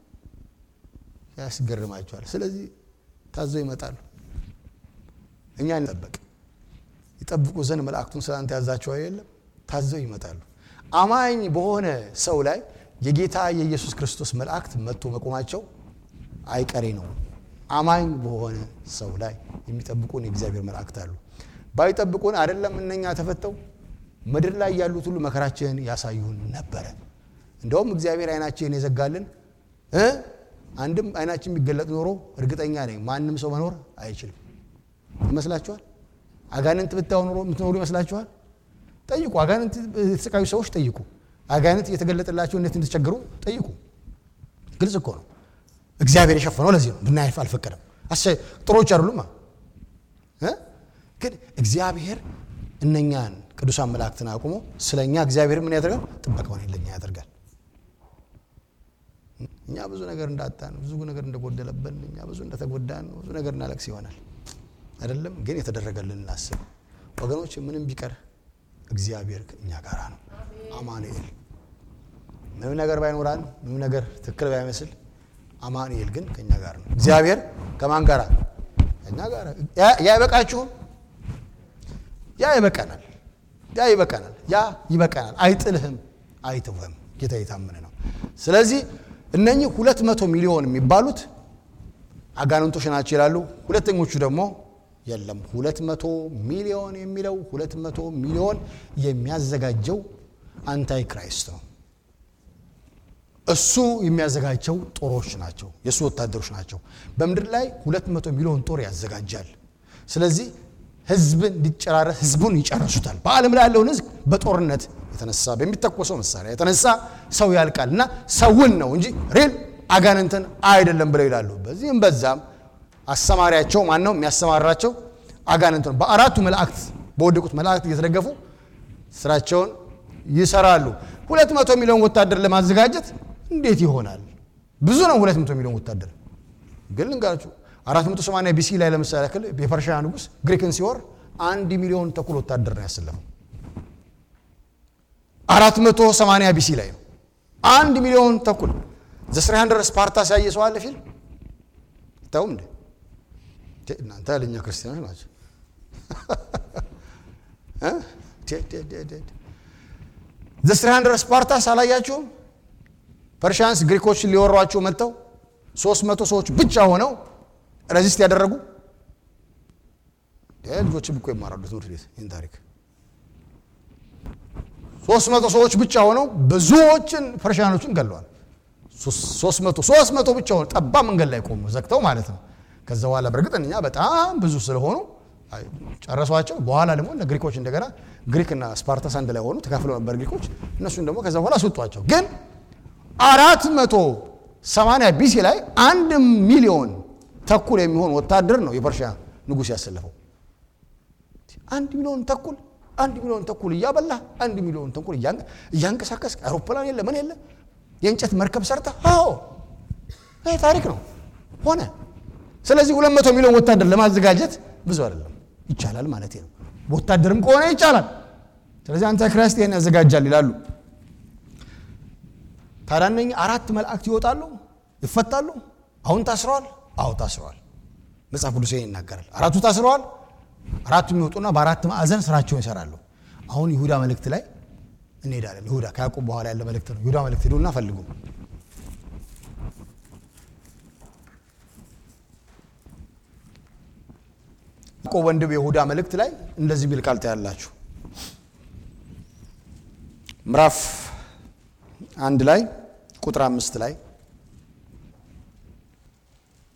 [SPEAKER 1] ያስገርማቸዋል። ስለዚህ ታዘው ይመጣሉ። እኛ እንጠበቅ ይጠብቁ ዘንድ መላእክቱን ስላንተ ያዛቸው የለም ታዘው ይመጣሉ። አማኝ በሆነ ሰው ላይ የጌታ የኢየሱስ ክርስቶስ መላእክት መጥቶ መቆማቸው አይቀሬ ነው። አማኝ በሆነ ሰው ላይ የሚጠብቁን የእግዚአብሔር መላእክት አሉ። ባይጠብቁን አይደለም እነኛ ተፈተው ምድር ላይ ያሉት ሁሉ መከራችንን ያሳዩን ነበረ። እንደውም እግዚአብሔር አይናችንን የዘጋልን እ አንድም አይናችን የሚገለጥ ኖሮ እርግጠኛ ነኝ ማንም ሰው መኖር አይችልም ይመስላችኋል? አጋንንት ብታው ኖሮ የምትኖሩ ይመስላችኋል? ጠይቁ። አጋንንት የተሰቃዩ ሰዎች ጠይቁ። አጋንንት እየተገለጠላቸው እንዴት እንደተቸገሩ ጠይቁ። ግልጽ እኮ ነው። እግዚአብሔር የሸፈነው ለዚህ ነው። ብናይፍ አልፈቀደም። ጥሮች አይደሉም። ግን እግዚአብሔር እነኛን ቅዱሳን መላእክትን አቁሞ ስለ እኛ እግዚአብሔር ምን ያደርጋል? ጥበቃውን ለኛ ያደርጋል። እኛ ብዙ ነገር እንዳጣን፣ ብዙ ነገር እንደጎደለብን፣ እኛ ብዙ እንደተጎዳን፣ ብዙ ነገር እናለቅስ ይሆናል አይደለም። ግን የተደረገልን እናስብ ወገኖች። ምንም ቢቀር እግዚአብሔር እኛ ጋር ነው። አማኑኤል ምንም ነገር ባይኖራን፣ ምንም ነገር ትክክል ባይመስል አማኑኤል ግን ከእኛ ጋር ነው። እግዚአብሔር ከማን ጋር? ከእኛ ጋር። ያ ይበቃችሁም? ያ ይበቃናል። ያ ይበቃናል። ያ ይበቃናል። አይጥልህም፣ አይተውህም። ጌታ የታመነ ነው። ስለዚህ እነኚህ ሁለት መቶ ሚሊዮን የሚባሉት አጋንንቶች ናቸው ይላሉ። ሁለተኞቹ ደግሞ የለም ሁለት መቶ ሚሊዮን የሚለው ሁለት መቶ ሚሊዮን የሚያዘጋጀው አንታይ ክራይስት ነው። እሱ የሚያዘጋጀው ጦሮች ናቸው፣ የእሱ ወታደሮች ናቸው። በምድር ላይ ሁለት መቶ ሚሊዮን ጦር ያዘጋጃል። ስለዚህ ህዝብን እንዲጨራረስ ህዝቡን ይጨርሱታል። በዓለም ላይ ያለውን ህዝብ በጦርነት የተነሳ በሚተኮሰው መሳሪያ የተነሳ ሰው ያልቃል እና ሰውን ነው እንጂ ሪል አጋንንትን አይደለም ብለው ይላሉ። በዚህም በዛም አሰማሪያቸው ማን ነው? የሚያሰማራቸው አጋንንት ነው። በአራቱ መላእክት በወደቁት መላእክት እየተደገፉ ስራቸውን ይሰራሉ። ሁለት መቶ ሚሊዮን ወታደር ለማዘጋጀት እንዴት ይሆናል? ብዙ ነው። ሁለት መቶ ሚሊዮን ወታደር ግን ልንገራችሁ፣ አራት መቶ ሰማንያ ቢሲ ላይ ለምሳሌ ያክል የፐርሺያ ንጉሥ ግሪክን ሲወር አንድ ሚሊዮን ተኩል ወታደር ነው ያሰለፈው። አራት መቶ ሰማንያ ቢሲ ላይ ነው አንድ ሚሊዮን ተኩል ዘስሪ ሀንድረድ ስፓርታስ ያየ ሰው አለ ፊልም ታውም እንዴ? እናንተ ያለኛ ክርስቲያኖች ናቸው። ዘስሪ ሀንድረድ ስፓርታስ አላያችሁም? ፐርሺያንስ ግሪኮችን ሊወሯቸው መጥተው ሶስት መቶ ሰዎች ብቻ ሆነው ረዚስት ያደረጉ ልጆችም እኮ ይማራሉ ትምህርት ቤት ይህን ታሪክ ሶስት መቶ ሰዎች ብቻ ሆነው ብዙዎችን ፐርሺያኖችን ገለዋል። ሶስት መቶ ሶስት መቶ ብቻ ሆነው ጠባ መንገድ ላይ ቆሙ ዘግተው ማለት ነው። ከዛ በኋላ በእርግጥ እኛ በጣም ብዙ ስለሆኑ ጨረሷቸው። በኋላ ደግሞ እነ ግሪኮች እንደገና ግሪክና ስፓርታስ አንድ ላይ ሆኑ ተካፍለው ነበር ግሪኮች። እነሱን ደግሞ ከዛ በኋላ አስወጧቸው። ግን አራት መቶ ሰማንያ ቢሲ ላይ አንድ ሚሊዮን ተኩል የሚሆን ወታደር ነው የፐርሺያ ንጉሥ ያሰለፈው። አንድ ሚሊዮን ተኩል አንድ ሚሊዮን ተኩል እያበላ አንድ ሚሊዮን ተኩል እያንቀሳቀስ አውሮፕላን የለ ምን የለ የእንጨት መርከብ ሰርተ አዎ ይህ ታሪክ ነው ሆነ። ስለዚህ ሁለት መቶ ሚሊዮን ወታደር ለማዘጋጀት ብዙ አይደለም ይቻላል ማለት ነው። ወታደርም ከሆነ ይቻላል። ስለዚህ አንታክራይስት ይህን ያዘጋጃል ይላሉ። ታዲያ እነኝህ አራት መላእክት ይወጣሉ፣ ይፈታሉ። አሁን ታስረዋል። አዎ ታስረዋል። መጽሐፍ ቅዱስ ይህን ይናገራል። አራቱ ታስረዋል። አራቱ የሚወጡና በአራት ማዕዘን ስራቸውን ይሰራሉ። አሁን ይሁዳ መልእክት ላይ እንሄዳለን። ይሁዳ ከያዕቆብ በኋላ ያለ መልእክት ነው። ይሁዳ መልእክት ሄዱና ፈልጉ። ያዕቆብ ወንድም የይሁዳ መልእክት ላይ እንደዚህ ሚል ቃል ታያላችሁ። ምዕራፍ አንድ ላይ ቁጥር አምስት ላይ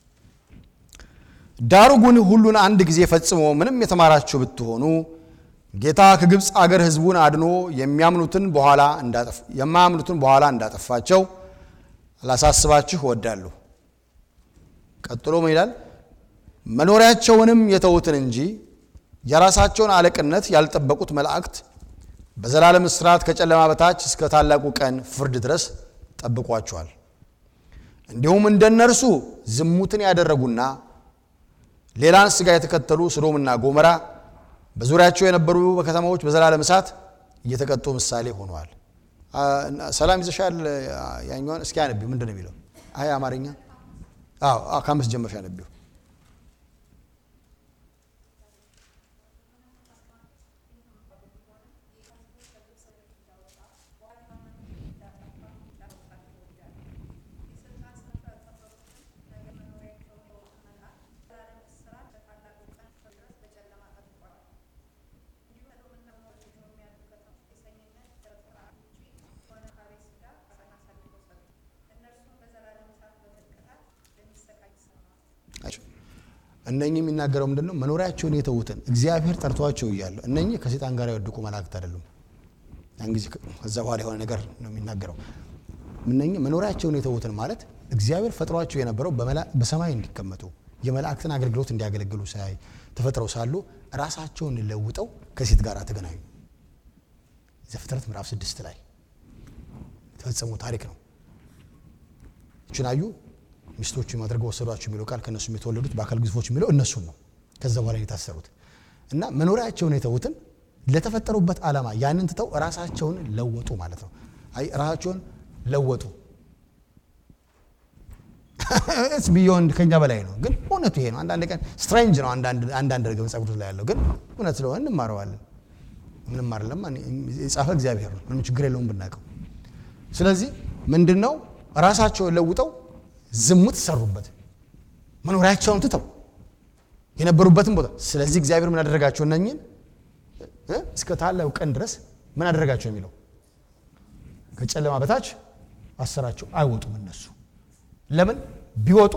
[SPEAKER 1] ዳሩ ግን ሁሉን አንድ ጊዜ ፈጽሞ ምንም የተማራችሁ ብትሆኑ ጌታ ከግብፅ አገር ሕዝቡን አድኖ የሚያምኑትን በኋላ የማያምኑትን በኋላ እንዳጠፋቸው ላሳስባችሁ እወዳለሁ። ቀጥሎ ምን ይላል? መኖሪያቸውንም የተዉትን እንጂ የራሳቸውን አለቅነት ያልጠበቁት መላእክት በዘላለም እስራት ከጨለማ በታች እስከ ታላቁ ቀን ፍርድ ድረስ ጠብቋቸዋል። እንዲሁም እንደ እነርሱ ዝሙትን ያደረጉና ሌላን ሥጋ የተከተሉ ሰዶምና ጎሞራ በዙሪያቸው የነበሩ በከተማዎች በዘላለም እሳት እየተቀጡ ምሳሌ ሆነዋል። ሰላም ይዘሻል? ያኛውን እስኪ አነቢው። ምንድን ነው የሚለው? አይ አማርኛ ከአምስት ጀመርሽ አነቢው። እነኚህ የሚናገረው ምንድን ነው? መኖሪያቸውን የተዉትን እግዚአብሔር ጠርቷቸው እያለ እነኚህ ከሴጣን ጋር የወደቁ መላእክት አይደሉም። ያን ጊዜ ከዛ በኋላ የሆነ ነገር ነው የሚናገረው። እነኚህ መኖሪያቸውን የተዉትን ማለት እግዚአብሔር ፈጥሯቸው የነበረው በሰማይ እንዲቀመጡ የመላእክትን አገልግሎት እንዲያገለግሉ ሳይ ተፈጥረው ሳሉ ራሳቸውን ለውጠው ከሴት ጋር ተገናኙ። ዘፍጥረት ምዕራፍ ስድስት ላይ የተፈጸሙ ታሪክ ነው። እችን አዩ ሚስቶቹ አድርገው ወሰዷቸው የሚለው ቃል ከእነሱም የተወለዱት በአካል ግዙፎች የሚለው እነሱን ነው። ከዛ በኋላ የታሰሩት እና መኖሪያቸውን የተዉትን ለተፈጠሩበት ዓላማ ያንን ትተው ራሳቸውን ለወጡ ማለት ነው። አይ ራሳቸውን ለወጡ ስ ቢዮንድ ከኛ በላይ ነው፣ ግን እውነቱ ይሄ ነው። አንዳንድ ቀን ስትሬንጅ ነው አንዳንድ ነገር መጽሐፍ ቅዱስ ላይ ያለው ግን እውነት ስለሆነ እንማረዋለን። ምንም አይደለም፣ የጻፈ እግዚአብሔር ነው። ምንም ችግር የለውም ብናውቀው። ስለዚህ ምንድን ነው ራሳቸውን ለውጠው ዝሙት ሰሩበት፣ መኖሪያቸውን ትተው የነበሩበትን ቦታ። ስለዚህ እግዚአብሔር ምን አደረጋቸው? እነኝን እስከ ታላቁ ቀን ድረስ ምን አደረጋቸው የሚለው ከጨለማ በታች አሰራቸው። አይወጡም እነሱ ለምን ቢወጡ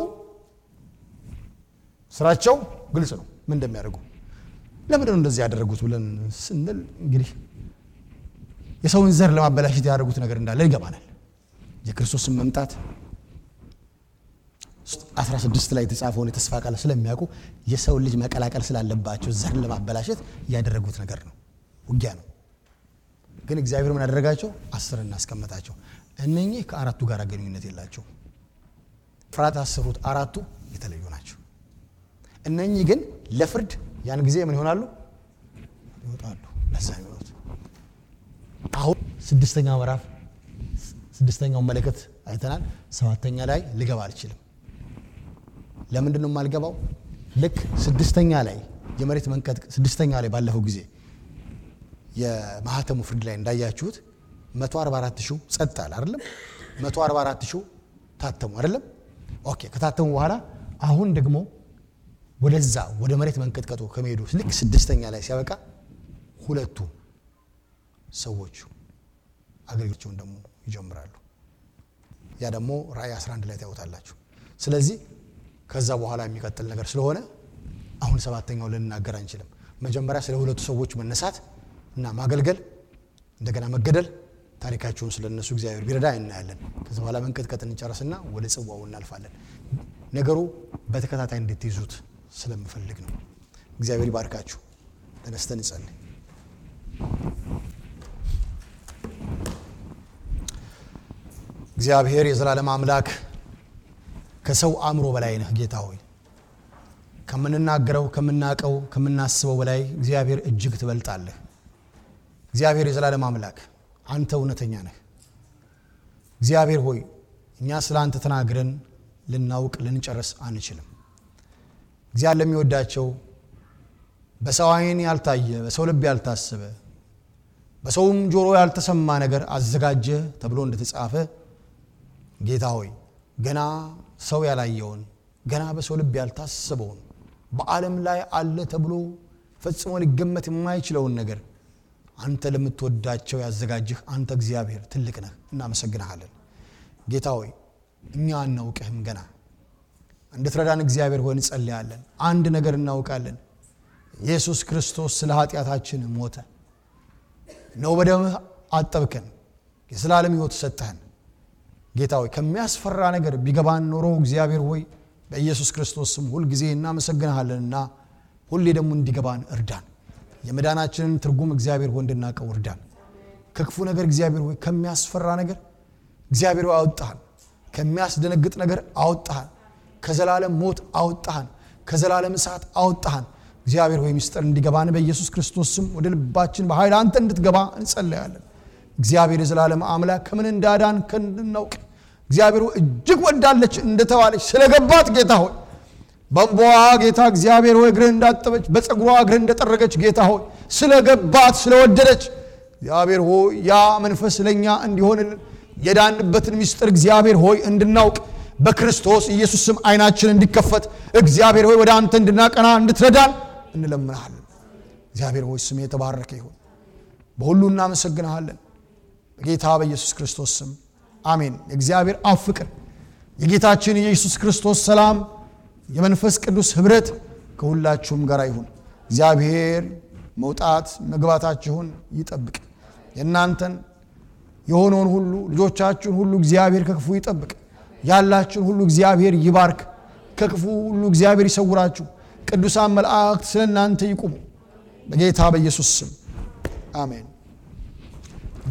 [SPEAKER 1] ስራቸው ግልጽ ነው፣ ምን እንደሚያደርጉ። ለምንድን ነው እንደዚህ ያደረጉት ብለን ስንል እንግዲህ የሰውን ዘር ለማበላሸት ያደረጉት ነገር እንዳለ ይገባናል። የክርስቶስን መምጣት 16 ላይ የተጻፈውን የተስፋ ቃል ስለሚያውቁ የሰውን ልጅ መቀላቀል ስላለባቸው ዘርን ለማበላሸት ያደረጉት ነገር ነው፣ ውጊያ ነው። ግን እግዚአብሔር ምን ያደረጋቸው? አስር እናስቀመጣቸው። እነኚህ ከአራቱ ጋር ግንኙነት የላቸው። ፍርሃት ያሰሩት አራቱ የተለዩ ናቸው። እነኚህ ግን ለፍርድ ያን ጊዜ ምን ይሆናሉ? ይወጣሉ። ለዛ የሚሆኑት አሁን ስድስተኛ ምዕራፍ ስድስተኛውን መለከት አይተናል። ሰባተኛ ላይ ልገባ አልችልም። ለምንድን ነው የማልገባው? ልክ ስድስተኛ ላይ የመሬት መንቀጥቀጥ ስድስተኛ ላይ ባለፈው ጊዜ የማህተሙ ፍርድ ላይ እንዳያችሁት 144 ሺው ጸጥ አለ አይደለም? 144 ሺው ታተሙ አይደለም? ኦኬ ከታተሙ በኋላ አሁን ደግሞ ወደዛ ወደ መሬት መንቀጥቀጡ ከመሄዱ ልክ ስድስተኛ ላይ ሲያበቃ ሁለቱ ሰዎቹ አገልግሎታቸውን ደግሞ ይጀምራሉ። ያ ደግሞ ራእይ 11 ላይ ታዩታላችሁ። ስለዚህ ከዛ በኋላ የሚቀጥል ነገር ስለሆነ አሁን ሰባተኛው ልንናገር አንችልም። መጀመሪያ ስለ ሁለቱ ሰዎች መነሳት እና ማገልገል እንደገና መገደል ታሪካቸውን ስለ እነሱ እግዚአብሔር ቢረዳ እናያለን። ከዚ በኋላ መንቀጥቀጥ እንጨርስና ወደ ጽዋው እናልፋለን። ነገሩ በተከታታይ እንድትይዙት ስለምፈልግ ነው። እግዚአብሔር ይባርካችሁ። ተነስተን እንጸልይ። እግዚአብሔር የዘላለም አምላክ ከሰው አእምሮ በላይ ነህ ጌታ ሆይ ከምንናገረው ከምናቀው ከምናስበው በላይ እግዚአብሔር እጅግ ትበልጣለህ። እግዚአብሔር የዘላለም አምላክ አንተ እውነተኛ ነህ። እግዚአብሔር ሆይ እኛ ስለ አንተ ተናግረን ልናውቅ ልንጨርስ አንችልም። እግዚአብሔር ለሚወዳቸው በሰው ዓይን ያልታየ በሰው ልብ ያልታሰበ በሰውም ጆሮ ያልተሰማ ነገር አዘጋጀ ተብሎ እንደተጻፈ ጌታ ሆይ ገና ሰው ያላየውን ገና በሰው ልብ ያልታሰበውን በዓለም ላይ አለ ተብሎ ፈጽሞ ሊገመት የማይችለውን ነገር አንተ ለምትወዳቸው ያዘጋጅህ አንተ እግዚአብሔር ትልቅ ነህ፣ እናመሰግንሃለን። ጌታ ሆይ እኛ አናውቅህም ገና እንድትረዳን እግዚአብሔር ሆይ እንጸልያለን። አንድ ነገር እናውቃለን። ኢየሱስ ክርስቶስ ስለ ኃጢአታችን ሞተ ነው በደምህ አጠብከን የዘላለም ሕይወት ሰጠህን ጌታ ሆይ ከሚያስፈራ ነገር ቢገባን ኖሮ እግዚአብሔር ሆይ በኢየሱስ ክርስቶስ ስም ሁልጊዜ እናመሰግንሃለንና ሁሌ ደግሞ እንዲገባን እርዳን የመዳናችንን ትርጉም እግዚአብሔር ሆይ እንድናቀው እርዳን ከክፉ ነገር እግዚአብሔር ሆይ ከሚያስፈራ ነገር እግዚአብሔር ሆይ አወጣህን ከሚያስደነግጥ ነገር አወጣህን ከዘላለም ሞት አወጣህን ከዘላለም እሳት አወጣህን እግዚአብሔር ሆይ ምስጢር እንዲገባን በኢየሱስ ክርስቶስ ስም ወደ ልባችን በኃይል አንተ እንድትገባ እንጸለያለን እግዚአብሔር የዘላለም አምላክ ከምን እንዳዳን ከእንድናውቅ እግዚአብሔር ሆይ እጅግ ወዳለች እንደተባለች ስለገባት ጌታ ሆይ በንቦዋ ጌታ እግዚአብሔር ሆይ እግርህ እንዳጠበች በፀጉሯ እግርህ እንደጠረገች ጌታ ሆይ ስለገባት ስለወደደች እግዚአብሔር ሆይ ያ መንፈስ ለእኛ እንዲሆንልን የዳንበትን ምስጢር እግዚአብሔር ሆይ እንድናውቅ በክርስቶስ ኢየሱስ ስም አይናችን እንዲከፈት እግዚአብሔር ሆይ ወደ አንተ እንድናቀና እንድትረዳን እንለምንሃለን እግዚአብሔር ሆይ ስም የተባረከ ይሁን በሁሉ እናመሰግንሃለን በጌታ በኢየሱስ ክርስቶስ ስም አሜን የእግዚአብሔር አብ ፍቅር የጌታችን የኢየሱስ ክርስቶስ ሰላም የመንፈስ ቅዱስ ህብረት ከሁላችሁም ጋር ይሁን እግዚአብሔር መውጣት መግባታችሁን ይጠብቅ የእናንተን የሆነውን ሁሉ ልጆቻችሁን ሁሉ እግዚአብሔር ከክፉ ይጠብቅ ያላችሁን ሁሉ እግዚአብሔር ይባርክ ከክፉ ሁሉ እግዚአብሔር ይሰውራችሁ ቅዱሳን መላእክት ስለ እናንተ ይቁሙ በጌታ በኢየሱስ ስም አሜን